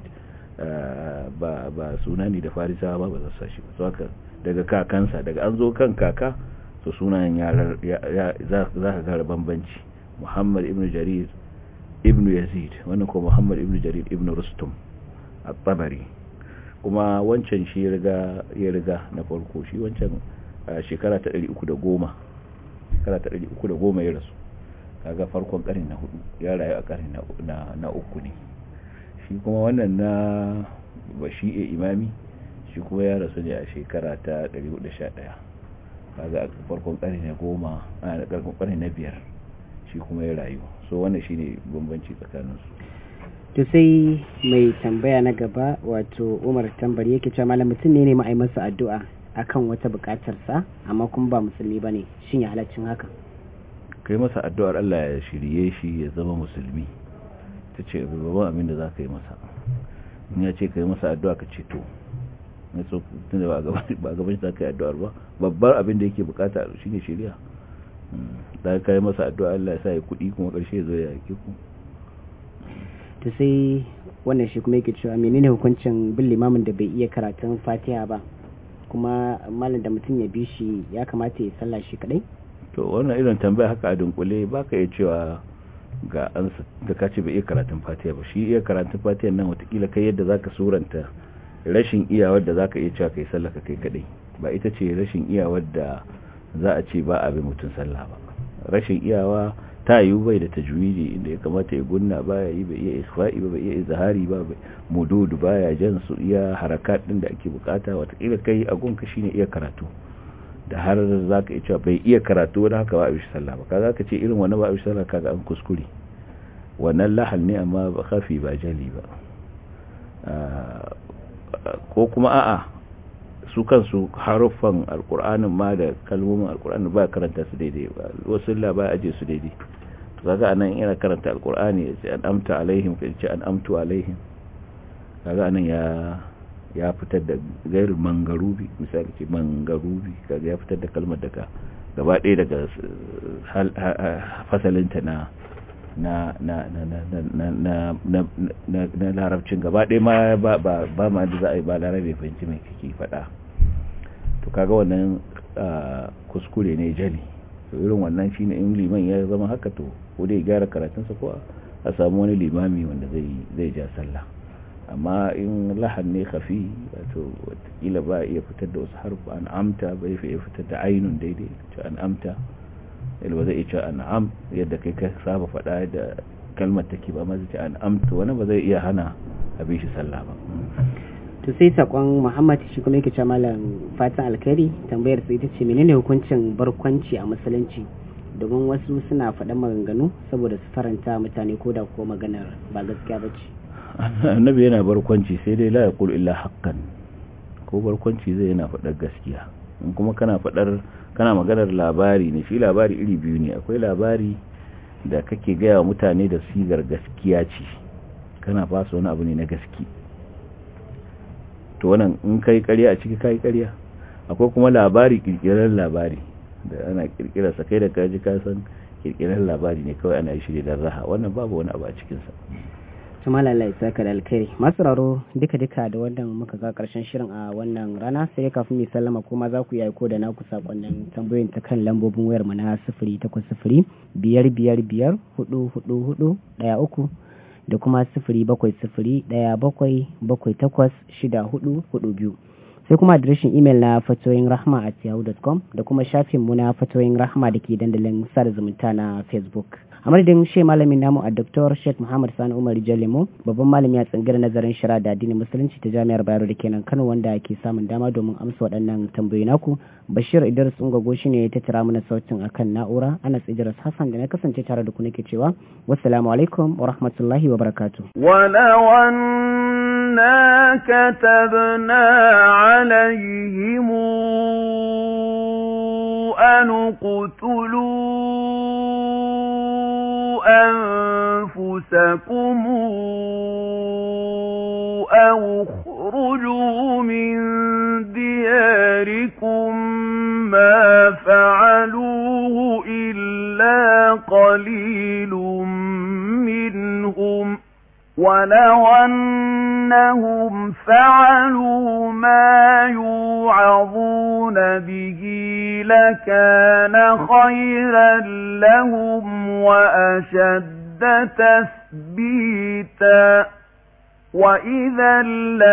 C: ba ba suna ne da farisa ba ba zasa shi ba haka daga kakansa daga an zo kan kaka to sunayen yarar za ka gara bambanci muhammad ibn jarir ibn yazid wannan ko muhammad ibn jarir ibn rustum at-tabari kuma wancan shi riga ya riga na farko shi wancan shekara ta 310 shekara ta 310 ya rasu kaga farkon karni na hudu ya rayu a karni na uku ne shi kuma wannan na bashi'e imami shi kuma ya rasu ne a shekara ta 411 kaga a farkon karni na goma a karkon karni na biyar shi kuma ya rayu so wannan shi ne bambanci tsakaninsu
B: to sai mai tambaya na gaba wato umar tambari yake cewa malam mutum ne ne ma'ai masa addu'a akan wata bukatarsa amma kuma ba musulmi bane shin ya halaccin haka
C: kai masa addu'ar Allah ya shirye shi ya zama musulmi ta ce babban abin da za ka yi masa in ya ce ka yi masa addu'a ka ce to na so tun da ba a gaban shi za ka yi addu'ar ba babbar abin da yake bukata shi ne shirya da ka yi masa addu'a Allah ya sa ya kuɗi kuma ƙarshe ya zo ya yake ku
B: ta sai wannan shi kuma yake cewa menene hukuncin bin limamin da bai iya karatun fatiha ba kuma malam da mutum ya bi shi ya kamata ya sallah shi kadai
C: to wannan irin tambaya haka a dunkule baka iya cewa ga an da ka ce bai iya karatun fatiha ba shi iya karatun fatiha nan watakila kai yadda zaka suranta rashin iyawar da zaka iya cewa kai sallah ka kai kadai ba ita ce rashin iyawar da za a ce ba a bi mutum sallah ba rashin iyawa ta yiwu bai da tajwidi inda ya kamata ya gunna baya yi bai iya ikhfa'i ba bai iya izhari ba bai mududu baya jan su iya harakat din da ake bukata watakila kai a gunka shine iya karatu da har za ka iya bai iya karatu wani haka ba a bishi sallah ba kaza ka ce irin wani ba a bishi sallah kaga an kuskure wannan lahal ne amma ba kafi ba jali ba ko kuma a'a su kansu haruffan alkur'anin ma da kalmomin alkur'ani ba karanta su daidai ba wasu ba aje su daidai kaga anan yana karanta alkur'ani ya ce an amta alaihim ka ce an amtu alaihim kaga anan ya ya fitar da gairu mangarubi misali ce mangarubi kaga ya fitar da kalmar daga gaba ɗaya daga fasalinta na na na na na na na na na larabcin gaba ɗaya ma ba ba ba ma da za a yi ba larabe fahimci mai kake faɗa to kaga wannan kuskure ne jali to irin wannan shine in liman ya zama haka to ko dai gyara karatunsa ko a samu wani limami wanda zai zai ja sallah amma in lahan ne khafi wato watakila ba iya fitar da wasu harfa an amta ba iya fitar da ainun daidai ce an amta ba zai iya an am yadda kai ka saba faɗa da kalmar take ba ma zai ce an amta wani ba zai iya hana abin shi sallah ba
B: to sai sakon muhammad shi kuma yake ce malam fatan alkhairi tambayar sai ita ce menene hukuncin barkwanci a musulunci domin wasu suna faɗan maganganu saboda su faranta mutane ko da ko maganar ba gaskiya ba ce
C: annabi yana barkwanci sai dai la yaqul illa haqqan ko barkwanci zai yana faɗar gaskiya in kuma kana faɗar kana maganar labari ne shi labari iri biyu ne akwai labari da kake gaya wa mutane da sigar gaskiya ce kana fasa wani abu ne na gaski to wannan in kai ƙarya a ciki kai ƙarya akwai kuma labari kirkirar labari da ana kirkirar sa kai da kaji ka san kirkirar labari ne kawai ana yi shi da raha wannan babu wani abu a cikin sa
B: Jamal Allah ya saka da alkhairi masu raro duka duka da wannan muka ga karshen shirin a wannan rana sai kafin mu sallama kuma za ku yi aiko da naku sakonnin tambayoyin ta kan lambobin wayar mu na 0800 biyar biyar biyar hudu hudu hudu daya uku da kuma sifiri bakwai sifiri ɗaya bakwai bakwai takwas shida hudu hudu biyu sai kuma adireshin imel na fatoyin rahma at yahoo.com da kuma shafin mu na fatoyin rahma da ke dandalin sada zumunta na facebook a madadin she malamin namu a dr sheikh muhammad sani umar jalemo babban malami a tsangirar nazarin shara da addinin musulunci ta jami'ar bayero da kenan kano wanda ke samun dama domin amsa waɗannan tambayoyi naku bashir idris ungogo shi ne ya tattara mana sautin akan na'ura ana tsijiras hassan da na kasance tare da ku nake cewa wassalamu alaikum wa rahmatullahi wa barakatuh
A: إنا كتبنا عليهم أن اقتلوا أنفسكم أو اخرجوا من دياركم ما فعلوه إلا قليل منهم ولو أنهم فعلوا ما يوعظون به لكان خيرا لهم وأشد تثبيتا وإذا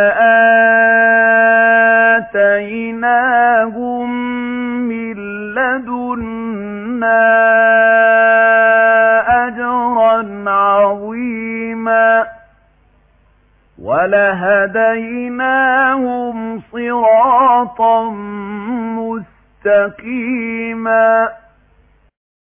A: لآتيناهم من لدنا أجرا عظيما ولهديناهم صراطا مستقيما